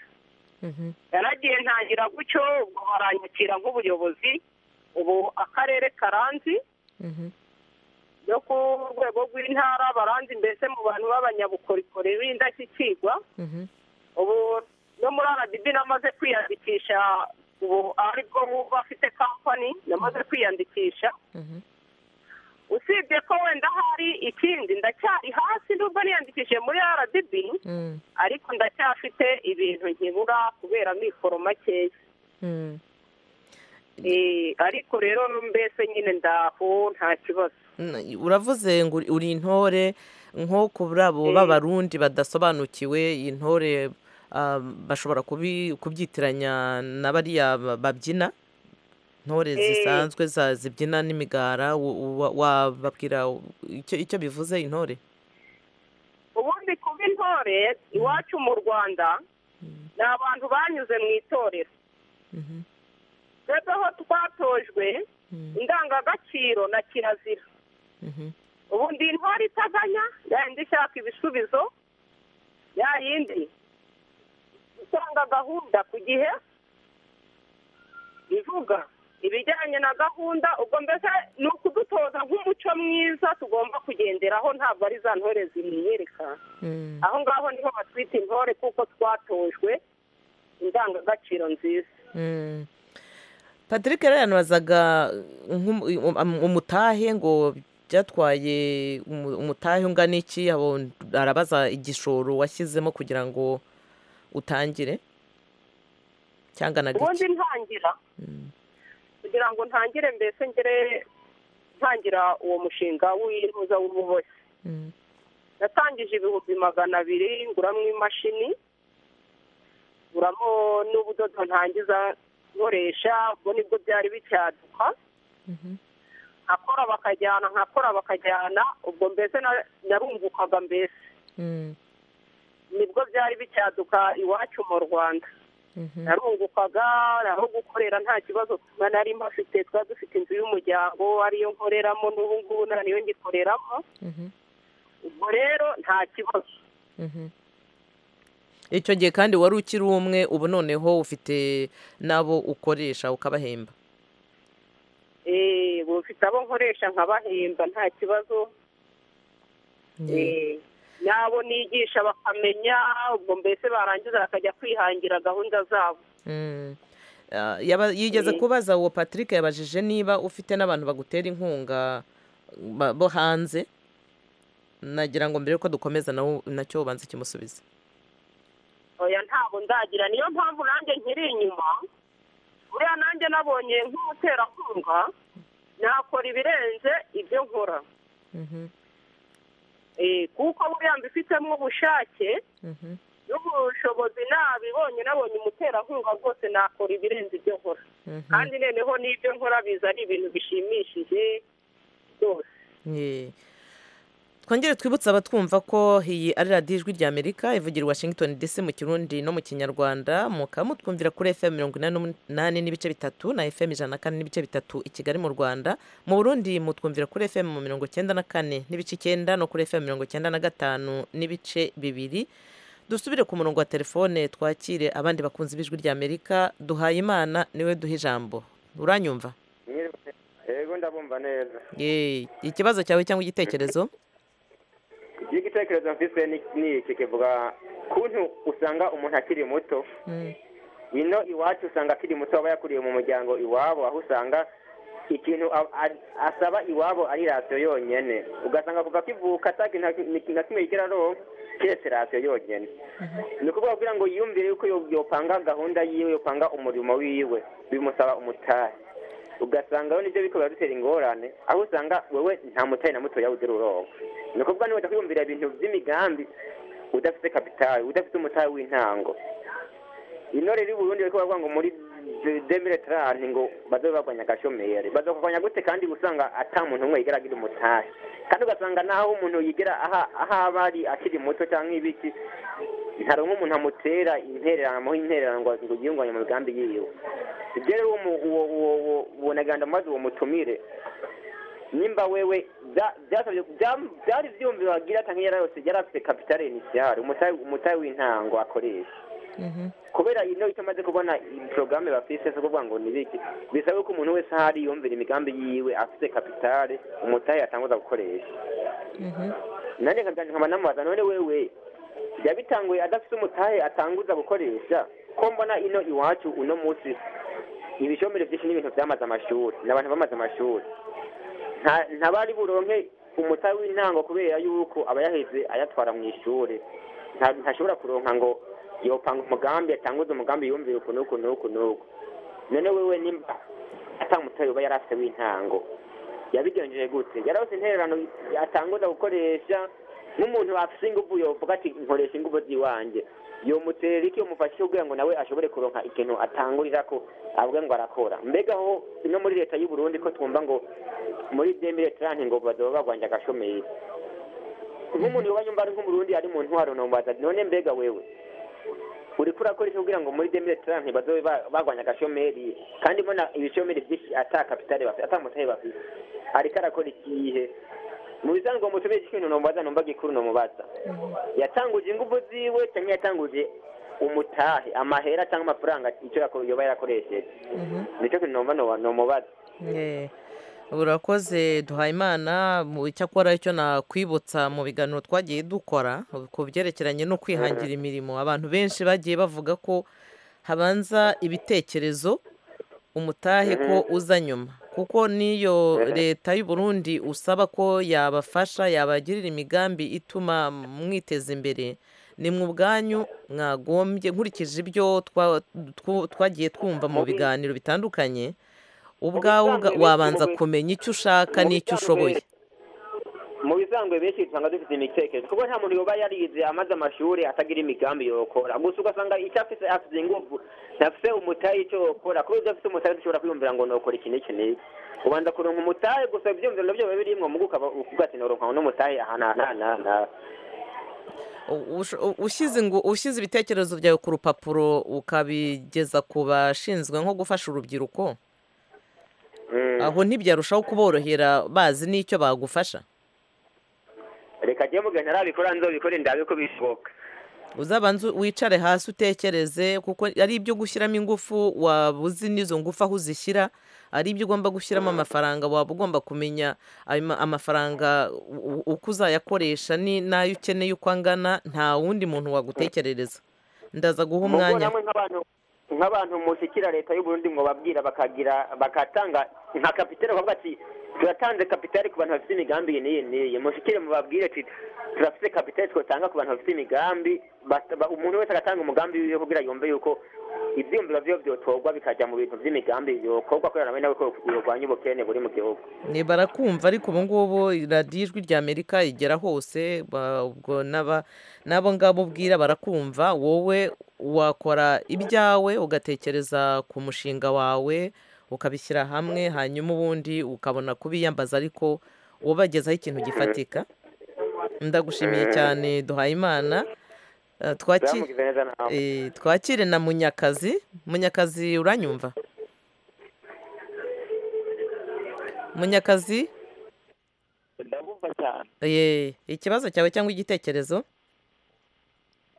yaragiye ntangira gutyo ubwo baranyakira nk'ubuyobozi ubu akarere karanzi yo ku rwego rw'intara baranzi mbese mu bantu b'abanyabukorikori b'indashyikirwa ubu no muri rdb namaze kwiyandikisha ubu aribwo bafite kampani namaze kwiyandikisha usibye ko wenda hari ikindi ndacyari hasi nubwo niyandikishije muri rdb ariko ndacyafite ibintu nkibura kubera amikoro makeya Eh, ariko rero mbese nyine ndaho nta kibazo N- uravuze ngo uri- uri intore nko ku abo b'abarundi badasobanukiwe intore bashobora kubyitiranya na bariya babyina ntore zisanzwe zibyina n'imigara wababwira icyo bivuze intore ubundi kuba intore iwacu mu rwanda ni abantu banyuze mu itorero twebwe aho twatojwe indangagaciro na kirazira ubundi intore itaganya yayindi ishaka ibisubizo yayindi itanga gahunda ku gihe ivuga ibijyanye na gahunda ubwo mbese ni ukudutoza nk'umuco mwiza tugomba kugenderaho ntabwo ari za ntore zimwiyereka aho ngaho niho batwita intore kuko twatojwe indangagaciro nziza patrick rero yanabazaga umutahe ngo byatwaye umutahe ungana iki arabaza igishoro washyizemo kugira ngo utangire cyangwa na ubundi ntangira kugira ngo ntangire mbese ngere ntangira uwo mushinga w'intuza w'ububoshyi natangije ibihumbi magana abiri nguramo imashini nguramo n'ubudodo ntangiza nkoresha ubwo nibwo byari bicyaduka nkakora bakajyana nkakora bakajyana ubwo mbese narungukaga mbese nibwo byari bicyaduka iwacu mu rwanda narungukaga aho gukorera nta kibazo nari mbafite twari dufite inzu y'umuryango ariyo nkoreramo n'ubu ngubu niyo ngikoreramo ubwo rero nta kibazo icyo gihe kandi wari ukiri umwe ubu noneho ufite n'abo ukoresha ukabahemba ubu ufite abo nkoresha nkabahemba nta kibazo n'abo nigisha bakamenya ubwo mbese barangiza bakajya kwihangira gahunda zabo yigeze kubaza uwo patrick yabajije niba ufite n'abantu bagutera inkunga bo hanze nagira ngo mbere yuko dukomeza nacyo ubanza ikimusubiza oya ntabwo ndagira niyo mpamvu nanjye nkiri inyuma buriya nanjye nabonye nk'umuterankunga nakora ibirenze ibyo nkora kuko buriya mbifitemo ubushake n'ubushobozi nabibonye nabonye umuterankunga rwose nakora ibirenze ibyo nkora kandi noneho n'ibyo nkora biza ari ibintu bishimishije rwose twongere twibutse abatwumva ko iyi ari radiyo ijwi ry'amerika ivugira washington dc mu kirundi no mu kinyarwanda mukaba mutwumvira kuri fm mirongo inani n'umunani n'ibice bitatu na fm ijana na kane n'ibice bitatu i kigali mu rwanda mu burundi mutwumvira kuri fm mirongo icyenda na kane n'ibice icyenda no kuri fm mirongo icyenda na gatanu n'ibice bibiri dusubire ku murongo wa telefone twakire abandi bakunzi b'ijwi ry'amerika duhaye imana niwe duha ijambo uranyumva yego ndabumva neza ikibazo cyawe cyangwa igitekerezo igitekerezo mfise ni iki kivuga kuntu usanga umuntu akiri muto ino iwacu usanga akiri muto aba yakuriye mu muryango iwabo aho usanga ikintu asaba iwabo ari rasiyo yonyine ugasanga kuva kivuka atakintu na kimwe yigira aronka keretse rasiyo yonyine ni ukuvuga kugira ngo yiyumvire yuko yopanga gahunda yiwe yopanga umurimo wiwe bimusaba umutari ugasanga we nibyo bikorera dutera ingorane aho usanga wowe nta mutari na mutoya ugira uronka ni ukuvuga niba utakwiyumvira ibintu by'imigambi udafite kapitali udafite umutari w'intango ino rero i burundi bari kuvuga ngo muri demire tarani ngo bazabe barwanya agashomeri bazakurwanya gute kandi usanga ata muntu umwe yigera agira umutari kandi ugasanga n'aho umuntu yigera aho aba ari akiri muto cyangwa ibiki ntabwo nk'umuntu amutera intererano amuha intererano ngo yiyunganye mu migambi yiwe ibyo rero uwo naganda maze uwo mutumire nimba wewe byari byumviro wagira ati nk'iyo yose yari afite kapitale inisiyari umutari w'intango akoresha kubera ino icyo amaze kubona porogaramu bafite zo kuvuga ngo ni biki bisaba ko umuntu wese ahari yumvira imigambi yiwe afite kapitale umutari yatanguza gukoresha nanjye nkaba namubaza none wewe yabitanguye adafite umutahe atanguza gukoresha ko mbona ino iwacu uno munsi ibishomero byinshi n'ibintu byamaze amashuri ni abantu bamaze amashuri ntabari buronke umutahe w'intango kubera yuko aba yaheze ayatwara mu ishuri ntashobora kuronka ngo yopanga umugambi atanguze umugambi yumvire uku n'uku n'uku n'uku none wewe nimba atamutahe uba yari afite w'intango yabigenjeje gute yari afite intererano atanguza gukoresha nk'umuntu wafite ingufu yovuga ati nkoresha ingufu z'iwanjye yomutera iki yomufashe ubwira ngo nawe ashobore kuronka ikintu atangurira ko avuga ngo arakora mbega aho no muri leta y'u Burundi ko twumva ngo muri demire tranti ngo badoba bagwanja agashomeri nk'umuntu yoba nyumva ari nk'umurundi ari mu ntwaro nombaza none mbega wewe uriko urakoresha kugira ngo muri demire tranti badobe bagwanya agashomeri kandi mbona ibishomeri byinshi ata kapitale bafite ata mutahe bafite ariko arakora ikihe mu bisanzwe umutumire ikintu nombaza nomba gikuru nomubaza yatanguje ingufu ziwe cyangwa yatanguje umutahe amahera cyangwa amafaranga icyo yako- yoba yarakoresheje nicyo kintu nomba no- nomubaza Eh, urakoze duhayimana mu icyakora icyo nakwibutsa mu biganiro twagiye dukora ku byerekeranye no kwihangira imirimo abantu benshi bagiye bavuga ko habanza ibitekerezo umutahe ko uza nyuma kuko n'iyo leta y'u Burundi usaba ko yabafasha yabagirira imigambi ituma mwiteza imbere ni mu bwanyu mwagombye nkurikije ibyo twa- tw- twagiye twumva mu biganiro bitandukanye ubwawe ubwa- bisanzwe wabanza benshi- kumenya icyo ushaka n'icyo ushoboye mu bisanzwe benshi usanga dufite imitekerereze kuko nta muntu yoba yarize amaze amashuri atagira imigambi yokora gusa ugasanga icyo afite afite ingufu ntafite umutahe icyo yokora kubera ibyo afite umutahe dushobora kwiyumvira ngo nokora iki n'iki n'iki ubanza kuronka umutahe gusa ibyiyumviro nabyo biba birimwo mugu ukaba uvuga ati noronka n'umutahe aha n'aha n'aha n'aha n'aha U- ush- u- ushyize ingu- ushyize ibitekerezo byawe ku rupapuro ukabigeza ku bashinzwe nko gufasha urubyiruko aho ntibyarushaho kuborohera bazi n'icyo bagufasha reka njyewe mu gihe ntarabikora nzobikore ndabe ko bishoboka uzabanza wicare hasi utekereze kuko ari ibyo gushyiramo ingufu waba uzi n'izo ngufu aho uzishyira ari ibyo ugomba gushyiramo amafaranga waba ugomba kumenya ayo ma- amafaranga u- u- uko uzayakoresha ni- n'ayo ukeneye uko angana nta wundi muntu wagutekerereza ndaza guha Mugo umwanya namwe nk'abantu nk'abantu mushikira leta y'u Burundi ngo babwira bakagira bakatanga nka kapitale bavuga ati turatanze kapitale ku bantu bafite imigambi iyi n'iyi n'iyi mushikire mubabwire ati turafite kapitale twatanga ku bantu bafite imigambi basta- ba- umuntu wese agatanga umugambi wiwe kugira yumve yuko ivyumviro vyiwe vyotorwa bikajya mu bintu vy'imigambi yokorwa kubera nawe nawe ko yorwanya ubukene buri mu gihugu ni barakumva ariko ubu ngubu radiyo ijwi rya amerika igera hose ba- ubwo n'aba- n'abo ngabo ubwira barakumva wowe wakora ibyawe ugatekereza ku mushinga wawe ukabishyira hamwe hanyuma ubundi ukabona kubiyambaza ariko ubagezaho ikintu gifatika ndagushimiye cyane duhaye imana Eh, twaki- Zamugize neza nawe. eh, twakire na munyakazi munyakazi uranyumva munyakazi ndabumva cyane Eh, ikibazo cyawe cyangwa igitekerezo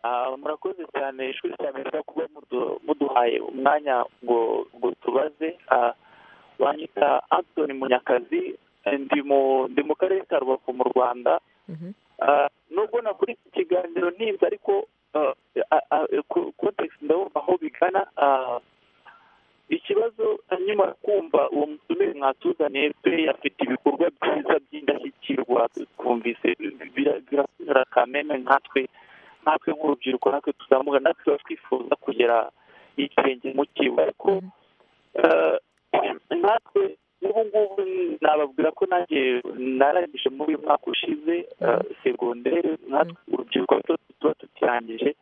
Ah, murakoze cyane ishuri rya amerika kuba mudu- muduhaye umwanya ngo ngo tubaze Ah, banyita antoni munyakazi eh, ndi mu ndi mu karere ka rubavu mu rwanda Ah, nubwo nakora iki kiganiro nibyo ariko ah, ah, ah, ko- context ndabumva aho bigana Ah, ikibazo nyuma yo kumva uwo musomeri mwatuzaniye pe afite ibikorwa byiza by'indashyikirwa twumvise bira- birasubira kameme nkatwe natwe nk'urubyiruko natwe tuzamuka natwe tuba twifuza kugera ikirenge mu kiwe ariko eh, natwe n'ubu ngubu nababwira ko nanjye narangije muri uyu mwaka ushize eh, segondere natwe urubyiruko rwacu tuba tutirangije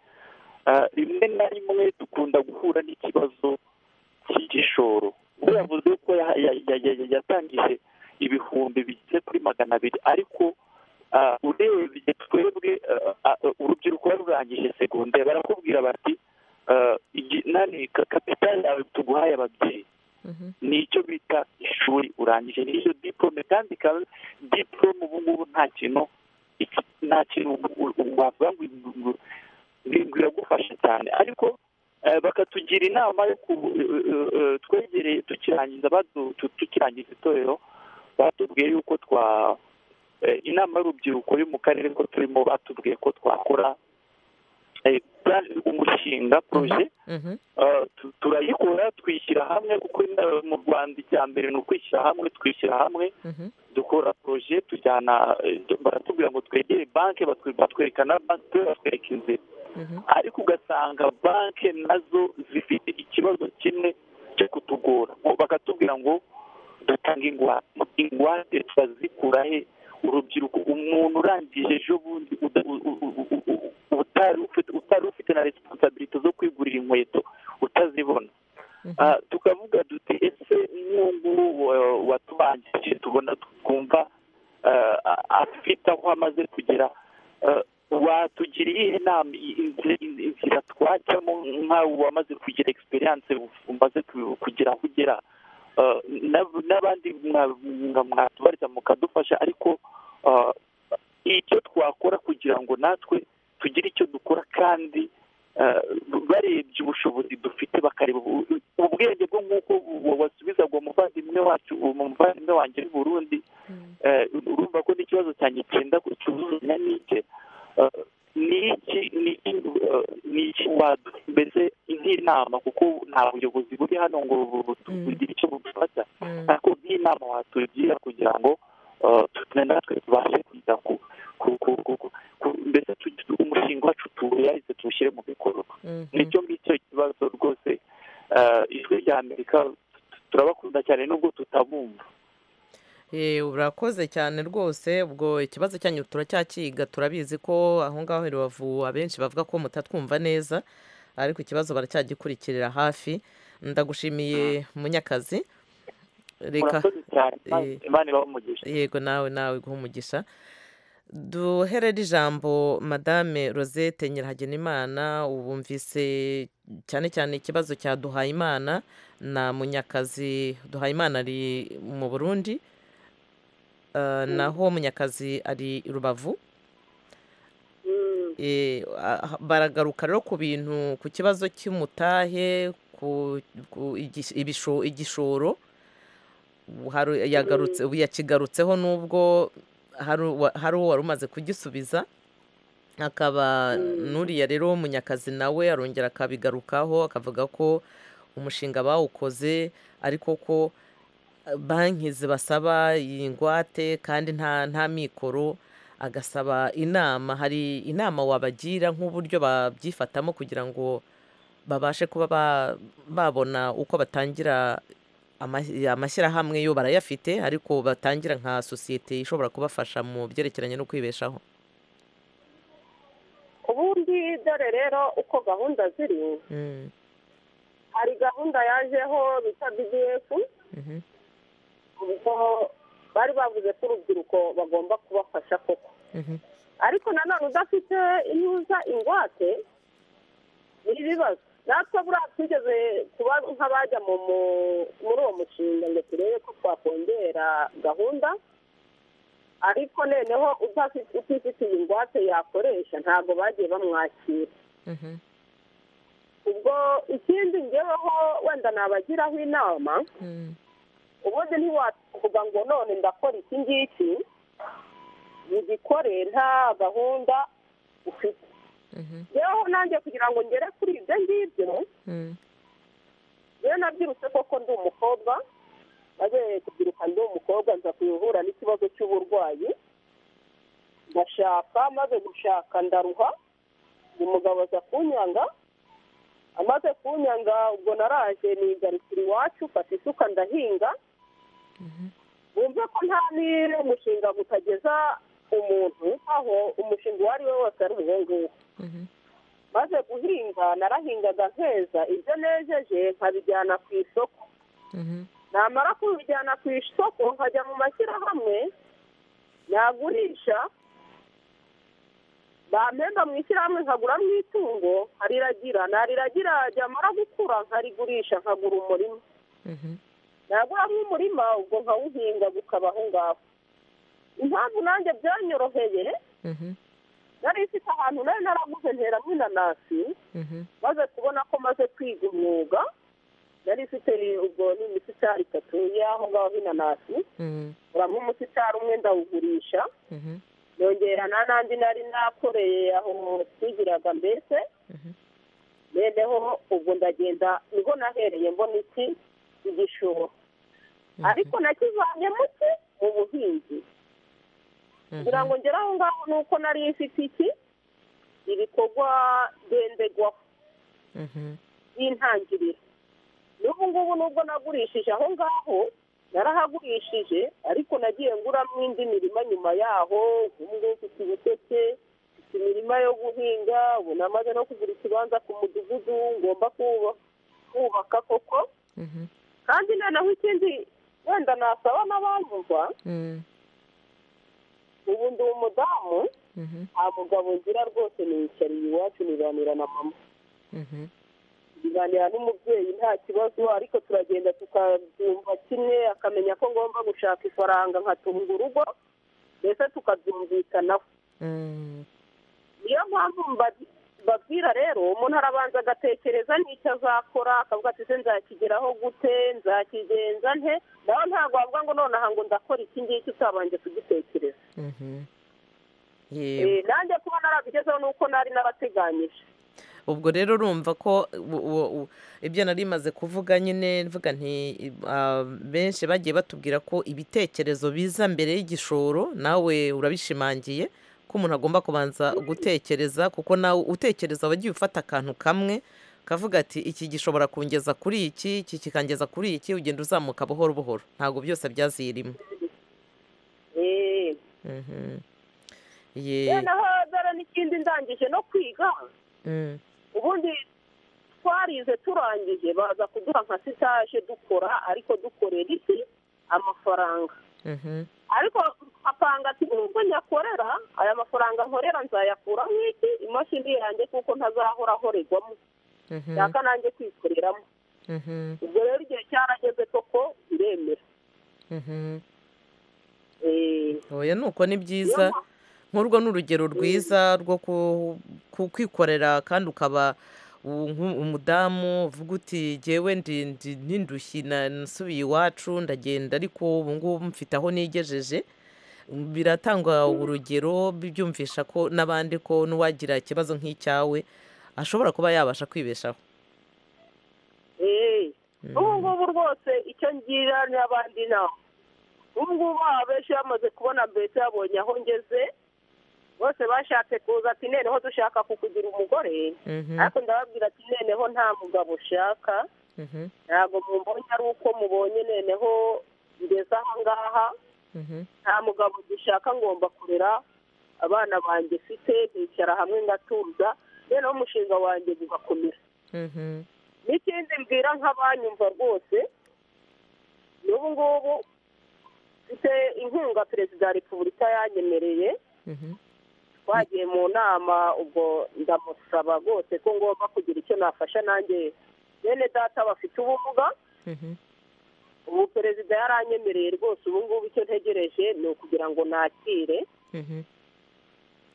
Eh, rimwe na rimwe dukunda guhura n'ikibazo cy'igishoro we yavuze ko ya- ya- ya- ya- ya- yatangije ibihumbi bigeze kuri magana abiri ariko ah, urebye twebwe ah, ah, urubyiruko wari rurangije segonderi barakubwira bati ah, igi- nani ka- kapitali yawe tuguhaye ababyeyi nicyo bita ishuri urangije n'iryo diporome kandi ikaba diporome ubu ngubu nta kintu iki- nta kintu u- u- wavuga ngo ngo- ngo iragufasha cyane ariko eh, bakatugira inama yo ku eh, eh, eh, twegereye tukirangiza badu- tu- tukirangiza itorero batubwiye yuko twa eh, inama y'urubyiruko yo mu karere ko turimo batubwiye ko twakora eh, plan- umushinga proje Uh, tu- turayikora twishyira hamwe kuko ina- mu rwanda icya mbere ni ukwishyira hamwe twishyira hamwe dukora proje tujyana eh, baratubwira ngo twegere banki batwe- batwereka na banki batwereka inzira ariko ugasanga banki nazo zifite ikibazo kimwe cyo kutugora ngo bakatubwira ngo dutanga ingwate ingwate turazikura he urubyiruko umuntu urangije ejo bundi uda- u- u- u- u- u- utari ufite na resipansabiriti zo kwigurira inkweto utazibona tukavuga duti ese nk'uwo nguwo watubangiye tubona twumva afite aho amaze kugera watugira iyihe nama inzira twajyamo nk'aho wamaze kugira egisperiyanse umaze kugira aho ugera n'abandi mwatubariza mukadufasha ariko icyo twakora kugira ngo natwe tugire icyo dukora kandi barebye ubushobozi dufite bakareba ubwenge bwo nk'uko wasubiza ngo umuvandimwe wacu umuvandimwe wanjye w'i burundi urumva ko n'ikibazo cyanjye cyenda kuzuzanya n'icye n'iki n'iki mbese nk'inama kuko nta buyobozi buri hano ngo bugire icyo bufata ariko nk'inama watugira kugira ngo natwe tubashe kujya ku mbese umushinga wacu tuwuyahize tuwushyire mu bikorwa nicyo ngicyo kibazo rwose ijwi rya amerika turabakunda cyane nubwo tutabumva urakoze cyane rwose ubwo ikibazo cyanyu turacyakiga turabizi ko aho ngaho i rubavu abenshi bavuga ko mutatwumva neza ariko ikibazo baracyagikurikirira hafi ndagushimiye munyakazi reka yego nawe nawe guha umugisha duherere ijambo madame rosette nyirahagenimana ubumvise cyane cyane ikibazo cya duhayimana na munyakazi duhayimana ari mu burundi naho munyakazi ari i rubavu baragaruka rero ku bintu ku kibazo cy'umutahe ku igishoro yakigarutseho n'ubwo hari uwo wari umaze kugisubiza akaba n'uriya rero w'umunyakazi nawe arongera akabigarukaho akavuga ko umushinga bawukoze ariko ko banki zibasaba iyi ngwate kandi nta mikoro agasaba inama hari inama wabagira nk'uburyo babyifatamo kugira ngo babashe kuba babona uko batangira amashyirahamwe yo barayafite ariko batangira nka sosiyete ishobora kubafasha mu byerekeranye no kwibeshaho ubundi dore rero uko gahunda ziri hari gahunda yajeho bita bdf ubwo bari bavuze ko urubyiruko bagomba kubafasha koko ariko nanone udafite iyo uza ingwate ni ibibazo natwe buriya twigeze kuba nk'abajya muri uwo mushinga ngo turebe ko twakongera gahunda ariko noneho utifitiye ingwate yakoresha ntabwo bagiye bamwakira ubwo ikindi ngeweho wenda nabagiraho inama ubundi ntiwavuga ngo none ndakora iki ngiki ugikore nta gahunda ufite rero nanjye kugira ngo ngere kuri ibyo ngibyo rero nabyirutse koko ndi umukobwa nabereye kubyiruka ndi umukobwa nza kuhura n'ikibazo cy'uburwayi ndashaka maze gushaka ndaruha umugabo aza kunyanga amaze kunyanga ubwo naraje nigarukira iwacu fata isuka ndahinga wumve ko nta n'iri umushinga gutageza umuntu aho umushinga uwo ari we wose ari uwo maze guhinga narahingaga nkeza ibyo nejeje nkabijyana ku isoko namara kubijyana ku isoko nkajya mu mashyirahamwe nagurisha bampemba mu ishyirahamwe nkaguramo itungo nkariragira nariragira ryamara gukura nkarigurisha nkagura umurima naguramo umurima ubwo nkawuhinga gukaba aho ngaho impamvu nanjye byanyoroheye nari ifite ahantu nayo naraguze nteramo inanasi maze kubona ko maze kwiga umwuga nari ifite ubwo n'imisitari itatu y'aho ngaho inanasi uramo umusitari umwe ndawugurisha nongera nta n'andi nari nakoreye aho twigiraga mbese noneho ubwo ndagenda niho nahereye mbona iki igishoro ariko nakivanye muke mu buhinzi kugira ngo ngere aho ngaho ni uko nari ifite iki ibikorwa ndenderwaho y'intangiriro n'ubu ngubu nubwo nagurishije aho ngaho narahagurishije ariko nagiye nguramo indi mirima nyuma yaho ubu ngubu ufite ibiteke ufite imirima yo guhinga ubu namaze no kugura ikibanza ku mudugudu ngomba kuba- kubaka koko kandi noneho ikindi wenda nasaba n'abanyumva ubu ndi umudamu nta mugabo ngira rwose niyicariye iwacu nibanira na mama nganira n'umubyeyi nta kibazo ariko turagenda tukabyumva kimwe akamenya ko ngomba gushaka ifaranga nkatunga urugo mbese tukabyumvikanaho niyo mpamvu mba- babwira rero umuntu arabanza agatekereza n'icyo azakora akavuga ati se nzakigeraho gute nzakigenza nte nawe ntabwo wavuga ngo nonaha ngo ndakora iki ngiki utabanje kugitekereza Eh, nanjye kuba narabigezeho ni uko nari narateganyije ubwo rero urumva ko u- u- u- ibyo nari maze kuvuga nyine mvuga nti ah, benshi bagiye batubwira ko ibitekerezo biza mbere y'igishoro nawe urabishimangiye ko umuntu agomba kubanza gutekereza kuko nawe utekereza wagiye ufata akantu kamwe kavuga ati iki gishobora kungeza kuri iki iki kikangeza kuri iki ugenda uzamuka buhoro buhoro ntabwo byose byaziyirimo Eh, ye noneho dore n'ikindi ndangije no kwiga Mm. ubundi twarize turangije baza kuduha nka sitaje dukora ariko dukorera iki amafaranga Mhm. ariko nkapanga ati nubwo nyakorera aya mafaranga nkorera nzayakura nk'iki imashini yanjye kuko ntazahora ahorerwamo Mhm. nshaka nanjye kwikoreramo Mhm. ubwo rero igihe cyarageze koko biremera Mhm. Eh, oya nuko ni byiza nk'urwo ni urugero rwiza rwo ku- ku- kwikorera kandi ukaba u- nku- umudamu uvuga uti jyewe ndi ndi n'indushyi na- nasubiye iwacu ndagenda ariko ubu ngubu mfite aho nigejeje biratangwa urugero byumvisha ko n'abandi ko n'uwagira ikibazo nk'icyawe ashobora kuba yabasha kwibeshaho Eh, ubu ngubu rwose icyo ngira n'abandi nawe ubu ngubu abenshi bamaze kubona mbese babonye aho ngeze bose bashatse kuza ati noneho dushaka kukugira umugore Mhm. ariko ndababwira ati noneho nta mugabo ushaka Mhm. ntabwo mubonye ari uko mubonye noneho ngeze aha ngaha Mhm. nta mugabo dushaka ngomba kurera abana banjye mfite nicara hamwe ngatuza noneho umushinga wanjye ugakomera Mhm. n'ikindi mbwira nk'abanyumva rwose n'ubu ngubu mfite inkunga perezida wa repubulika yanyemereye twagiye mu nama ubwo ndamusaba rwose ko ngomba kugira icyo nafasha nanjye bene data bafite ubumuga ubu perezida yaranyemereye rwose ubu ngubu icyo ntegereje ni ukugira ngo nakire Mhm.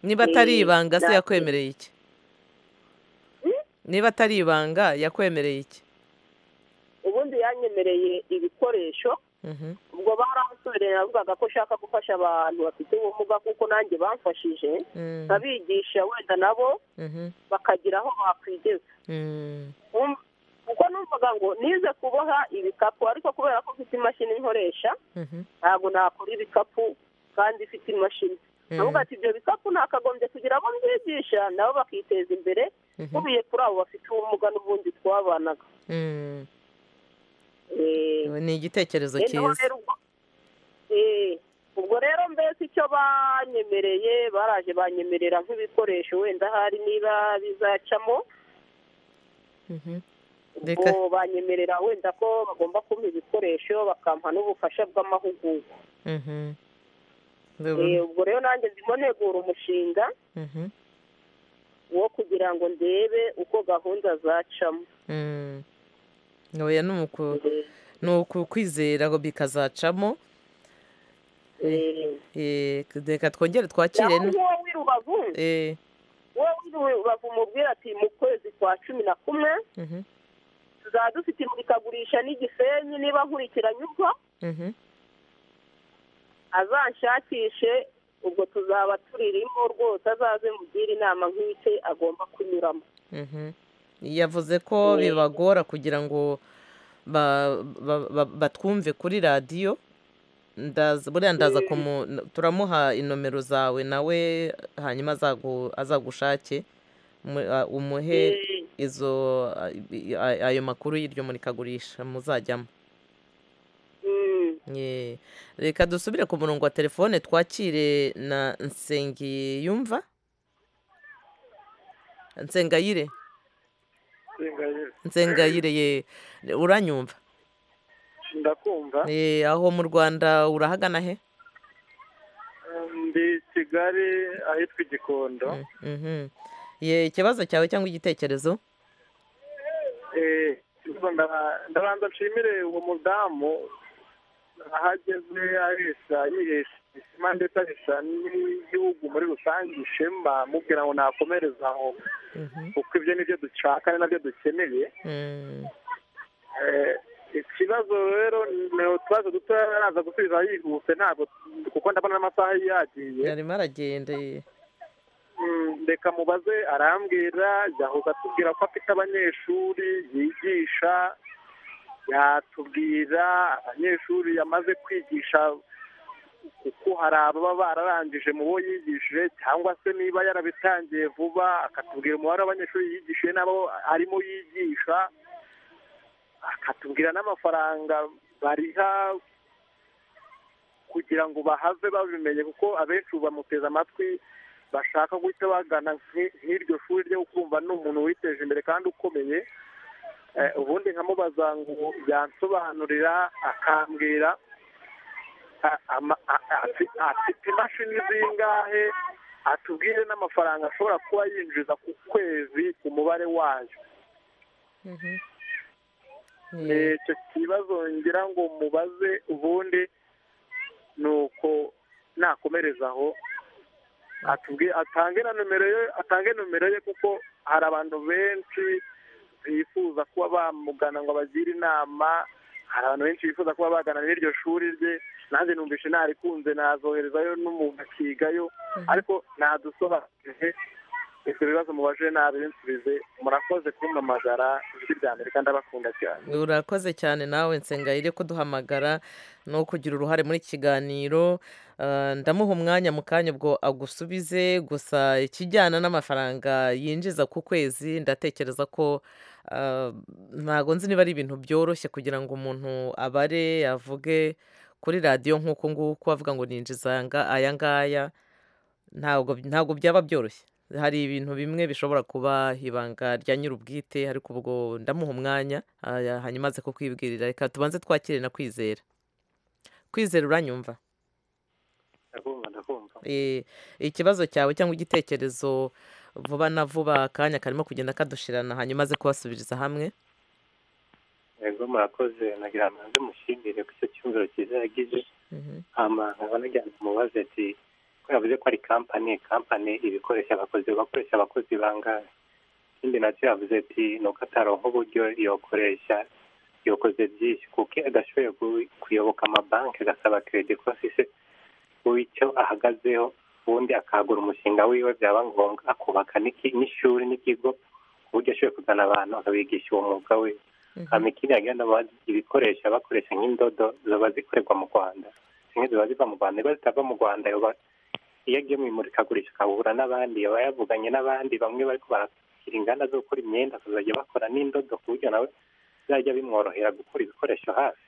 niba atari Eh, ibanga se na- yakwemereye iki niba atari ibanga yakwemereye iki ubundi yanyemereye ibikoresho Mhm. ubwo baransubiye navugaga ko ushaka gufasha abantu bafite ubumuga kuko nanjye bamfashije Mm. nkabigisha wenda nabo Mhm. bakagira aho bakwigeza Mm. Um- kuko numvaga ngo nize kuboha ibikapu ariko kubera ko mfite imashini nkoresha Mhm. ntabwo nakora ibikapu kandi ifite imashini Mm. navuga ati ibyo bikapu nakagombye kugira abo mbyigisha nabo bakiteza imbere Mhm. nkubiye kuri abo bafite ubumuga n'ubundi twabanaga Mm. Eh, ni igitekerezo Eh, naho cyiza rero ubwo- eh, ubwo rero mbese icyo banyemereye baraje banyemerera nk'ibikoresho wenda hari niba bizacamo Mhm. Reka- ubwo banyemerera wenda ko bagomba kumpa ibikoresho bakampa n'ubufasha bw'amahugurwa Mhm. Eh, Ndabona. ubwo rero nanjye ndimo negura umushinga Mhm. wo kugira ngo ndebe uko gahunda zacamo Mm. oya ni uku ni uku kwizera ngo bikazacamo Eh, eh, reka twongere twakire naho n- wowe i rubavu eh, wowe i rubavu mubwira ati mu kwezi kwa cumi na kumwe mhm. tuzaba dufite imurikagurisha n'igisenyi niba nkurikiranye ubwo Mhm. azanshakishe ubwo tuzaba turirimo rwose azaze mugire inama nk'ike agomba kunyuramo Mhm. yavuze ko bibagora kugira ngo ba- ba- ba- batwumve kuri radiyo ndaza buriya ndaza kumu turamuha inomero zawe nawe hanyuma azagu- azagushake mu- a- umuhe izo a- i- a- ayo makuru y'iryo murikagurisha muzajyamo Ye. reka dusubire ku murongo wa telefone twakire na nsengi yumva nsengayire nsengayire ye uranyumva ndakumva Eh, aho mu rwanda urahagana he ndi kigali ahitwa igikondo Mhm. ye ikibazo cyawe cyangwa igitekerezo Eh, ubwo ndaba- ndabanza nshimire uwo mudamu ahageze arisha yihisha ishema ndetse ahisha n'igihugu muri rusange ishema mubwira ngo nakomereza aho kuko ibyo nibyo dushaka ni nabyo dukeneye Eh, ikibazo rero ni utubazo duto araza gusubiza yihuse ntabwo kuko ndabona n'amasaha yagiye yarimo aragenda ye. Mm, reka mubaze arambwira yahoze atubwira ko afite abanyeshuri yigisha yatubwira abanyeshuri yamaze kwigisha kuko hari ababa bararangije mu bo yigishije cyangwa se niba yarabitangiye vuba akatubwira umubare w'abanyeshuri yigishije n'abo arimo yigisha akatubwira n'amafaranga bariha kugira ngo bahave babimenye kuko abenshi ubu bamuteze amatwi bashaka guhita bagana nk'i- nk'iryo shuri ryo kumva ni umuntu witeje imbere kandi ukomeye Eh, ubundi nkamubaza ngo yansobanurira akambwira a- ama- a- afi- afite imashini zingahe atubwire n'amafaranga ashobora kuba yinjiza ku kwezi ku mubare wayo Eh, icyo kibazo ngira ngo mubaze ubundi ni uko nakomereza aho atubwi- atange na nomero ye atange nomero ye kuko hari abantu benshi bifuza kuba bamugana ngo abagire inama hari abantu benshi bifuza kuba bagana n'iryo shuri rye nanjye numvise narikunze nazoherezayo n'umuntu akigayo ariko nadusobanuye ibyo bibazo mubajije nabi binsubize murakoze kumpamagara ijwi rya amerika ndabakunda cyane urakoze cyane nawe nsengayire ko duhamagara no kugira uruhare muri iki kiganiro Ah, ndamuha umwanya mu kanya ubwo agusubize gusa ikijyana n'amafaranga yinjiza ku kwezi ndatekereza ko ah, ntago nzi niba ari ibintu byoroshye kugira ngo umuntu abare avuge kuri radiyo nk'uko nguko avuga ngo ninjiza anga- aya ngaya ntabwo ntabwo byaba byoroshye hari ibintu bimwe bishobora kuba ibanga rya nyir'ubwite ariko ubwo ndamuha umwanya ah, hanyuma aze kukwibwirira reka tubanze twakire na kwizera kwizera uranyumva ndakumva ndakumva Eh, ikibazo cyawe cyangwa igitekerezo vuba na vuba akanya karimo kugenda kadushirana hanyuma aze kubasubiriza hamwe yego murakoze nagira ngo nanze mushimire ku icyo cyumviro cyiza yagize hama nkaba nagira ngo mubaze ati ko yavuze ko ari kampani kampani iba ikoresha abakozi bakoresha abakozi bangahe ikindi nacyo yavuze ati ni uko ataronka uburyo yokoresha yokoze byinshi kuko iyo adashoboye ku- kuyoboka amabanki agasaba keredi kosise w'icyo ahagazeho ubundi akagura umushinga wiwe byaba ngombwa akubaka n'iki- n'ishuri n'ikigo ku buryo ashoboye kuzana abantu akabigisha uwo mwuga we hama ikindi yagira ngo abazi ibikoresho bakoresha nk'indodo ziba zikorerwa mu rwanda zimwe ziba ziva mu rwanda niba zitava mu rwanda yoba- iyo agiye mu imurikagurisha akahura n'abandi aba yavuganye n'abandi bamwe bariko barakira inganda zo gukora imyenda bakazajya bakora n'indodo ku buryo nawe bizajya bimworohera gukora ibikoresho hafi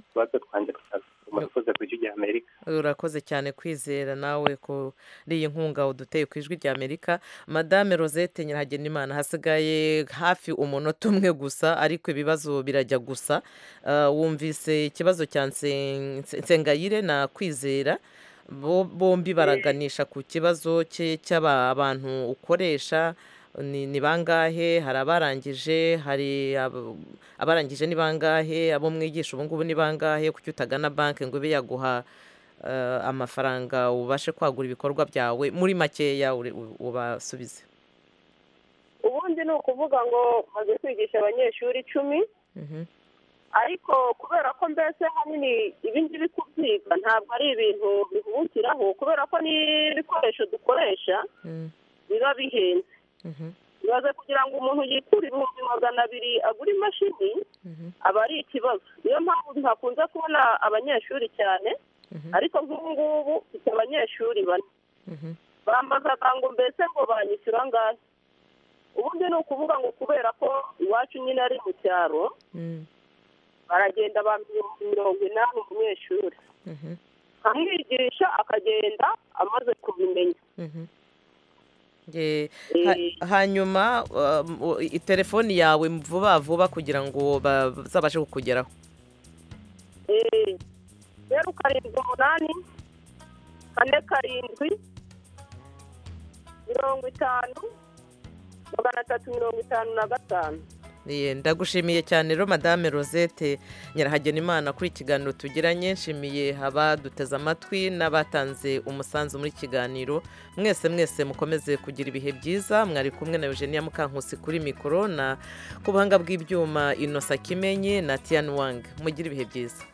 utubazo twanjye tukaza murakoze ku ijwi rya amerika urakoze cyane kwizera nawe kuri iyi nkunga uduteye ku ijwi rya amerika madame rosette nyirahagenimana hasigaye hafi umunota umwe gusa ariko ibibazo birajya gusa Ah, wumvise ikibazo cya Nsen- Nse- nsengayire na kwizera Bo- bombi baraganisha ku kibazo cye cy'abantu ukoresha ni ni bangahe hari abarangije hari abo- abarangije ni bangahe abo mwigisha ubu ngubu ni bangahe kuki utagana banki ngo ibe yaguha eh, amafaranga ubashe kwagura ibikorwa byawe muri makeya uri- u- ubasubize ubundi ni ukuvuga ngo maze kwigisha abanyeshuri icumi Mhm. ariko kubera ko mbese hanini ibi ngibi kubyiga ntabwo ari ibintu bihubukiraho kubera ko n'ibikoresho dukoresha biba bihenze bibaze kugira ngo umuntu yikure ibihumbi magana abiri agure imashini aba ari ikibazo niyo mpamvu ntakunze kubona abanyeshuri cyane ariko nk'ubu ngubu mfite abanyeshuri bane bambazaga ngo mbese ngo banyishyura angahe ubundi ni ukuvuga ngo kubera ko iwacu nyine ari mu cyaro baragenda bamenya mirongo inani umunyeshuri nkamwigisha akagenda amaze kubimenya hanyuma telefoni yawe vuba vuba kugira ngo bazabashe kukugeraho zeru karindwi umunani kane karindwi mirongo itanu magana atatu mirongo itanu na gatanu Ye, ndagushimiye cyane rero madame rosette nyirahagenimana kuri ikiganiro tugiranye nshimiye abaduteze amatwi n'abatanze umusanzu muri kiganiro mwese mwese mukomeze kugira ibihe byiza mwari kumwe na eugenia mukankusi kuri mikoro na ku buhanga bw'ibyuma inosa kimenyi na tiyan wang mugire ibihe byiza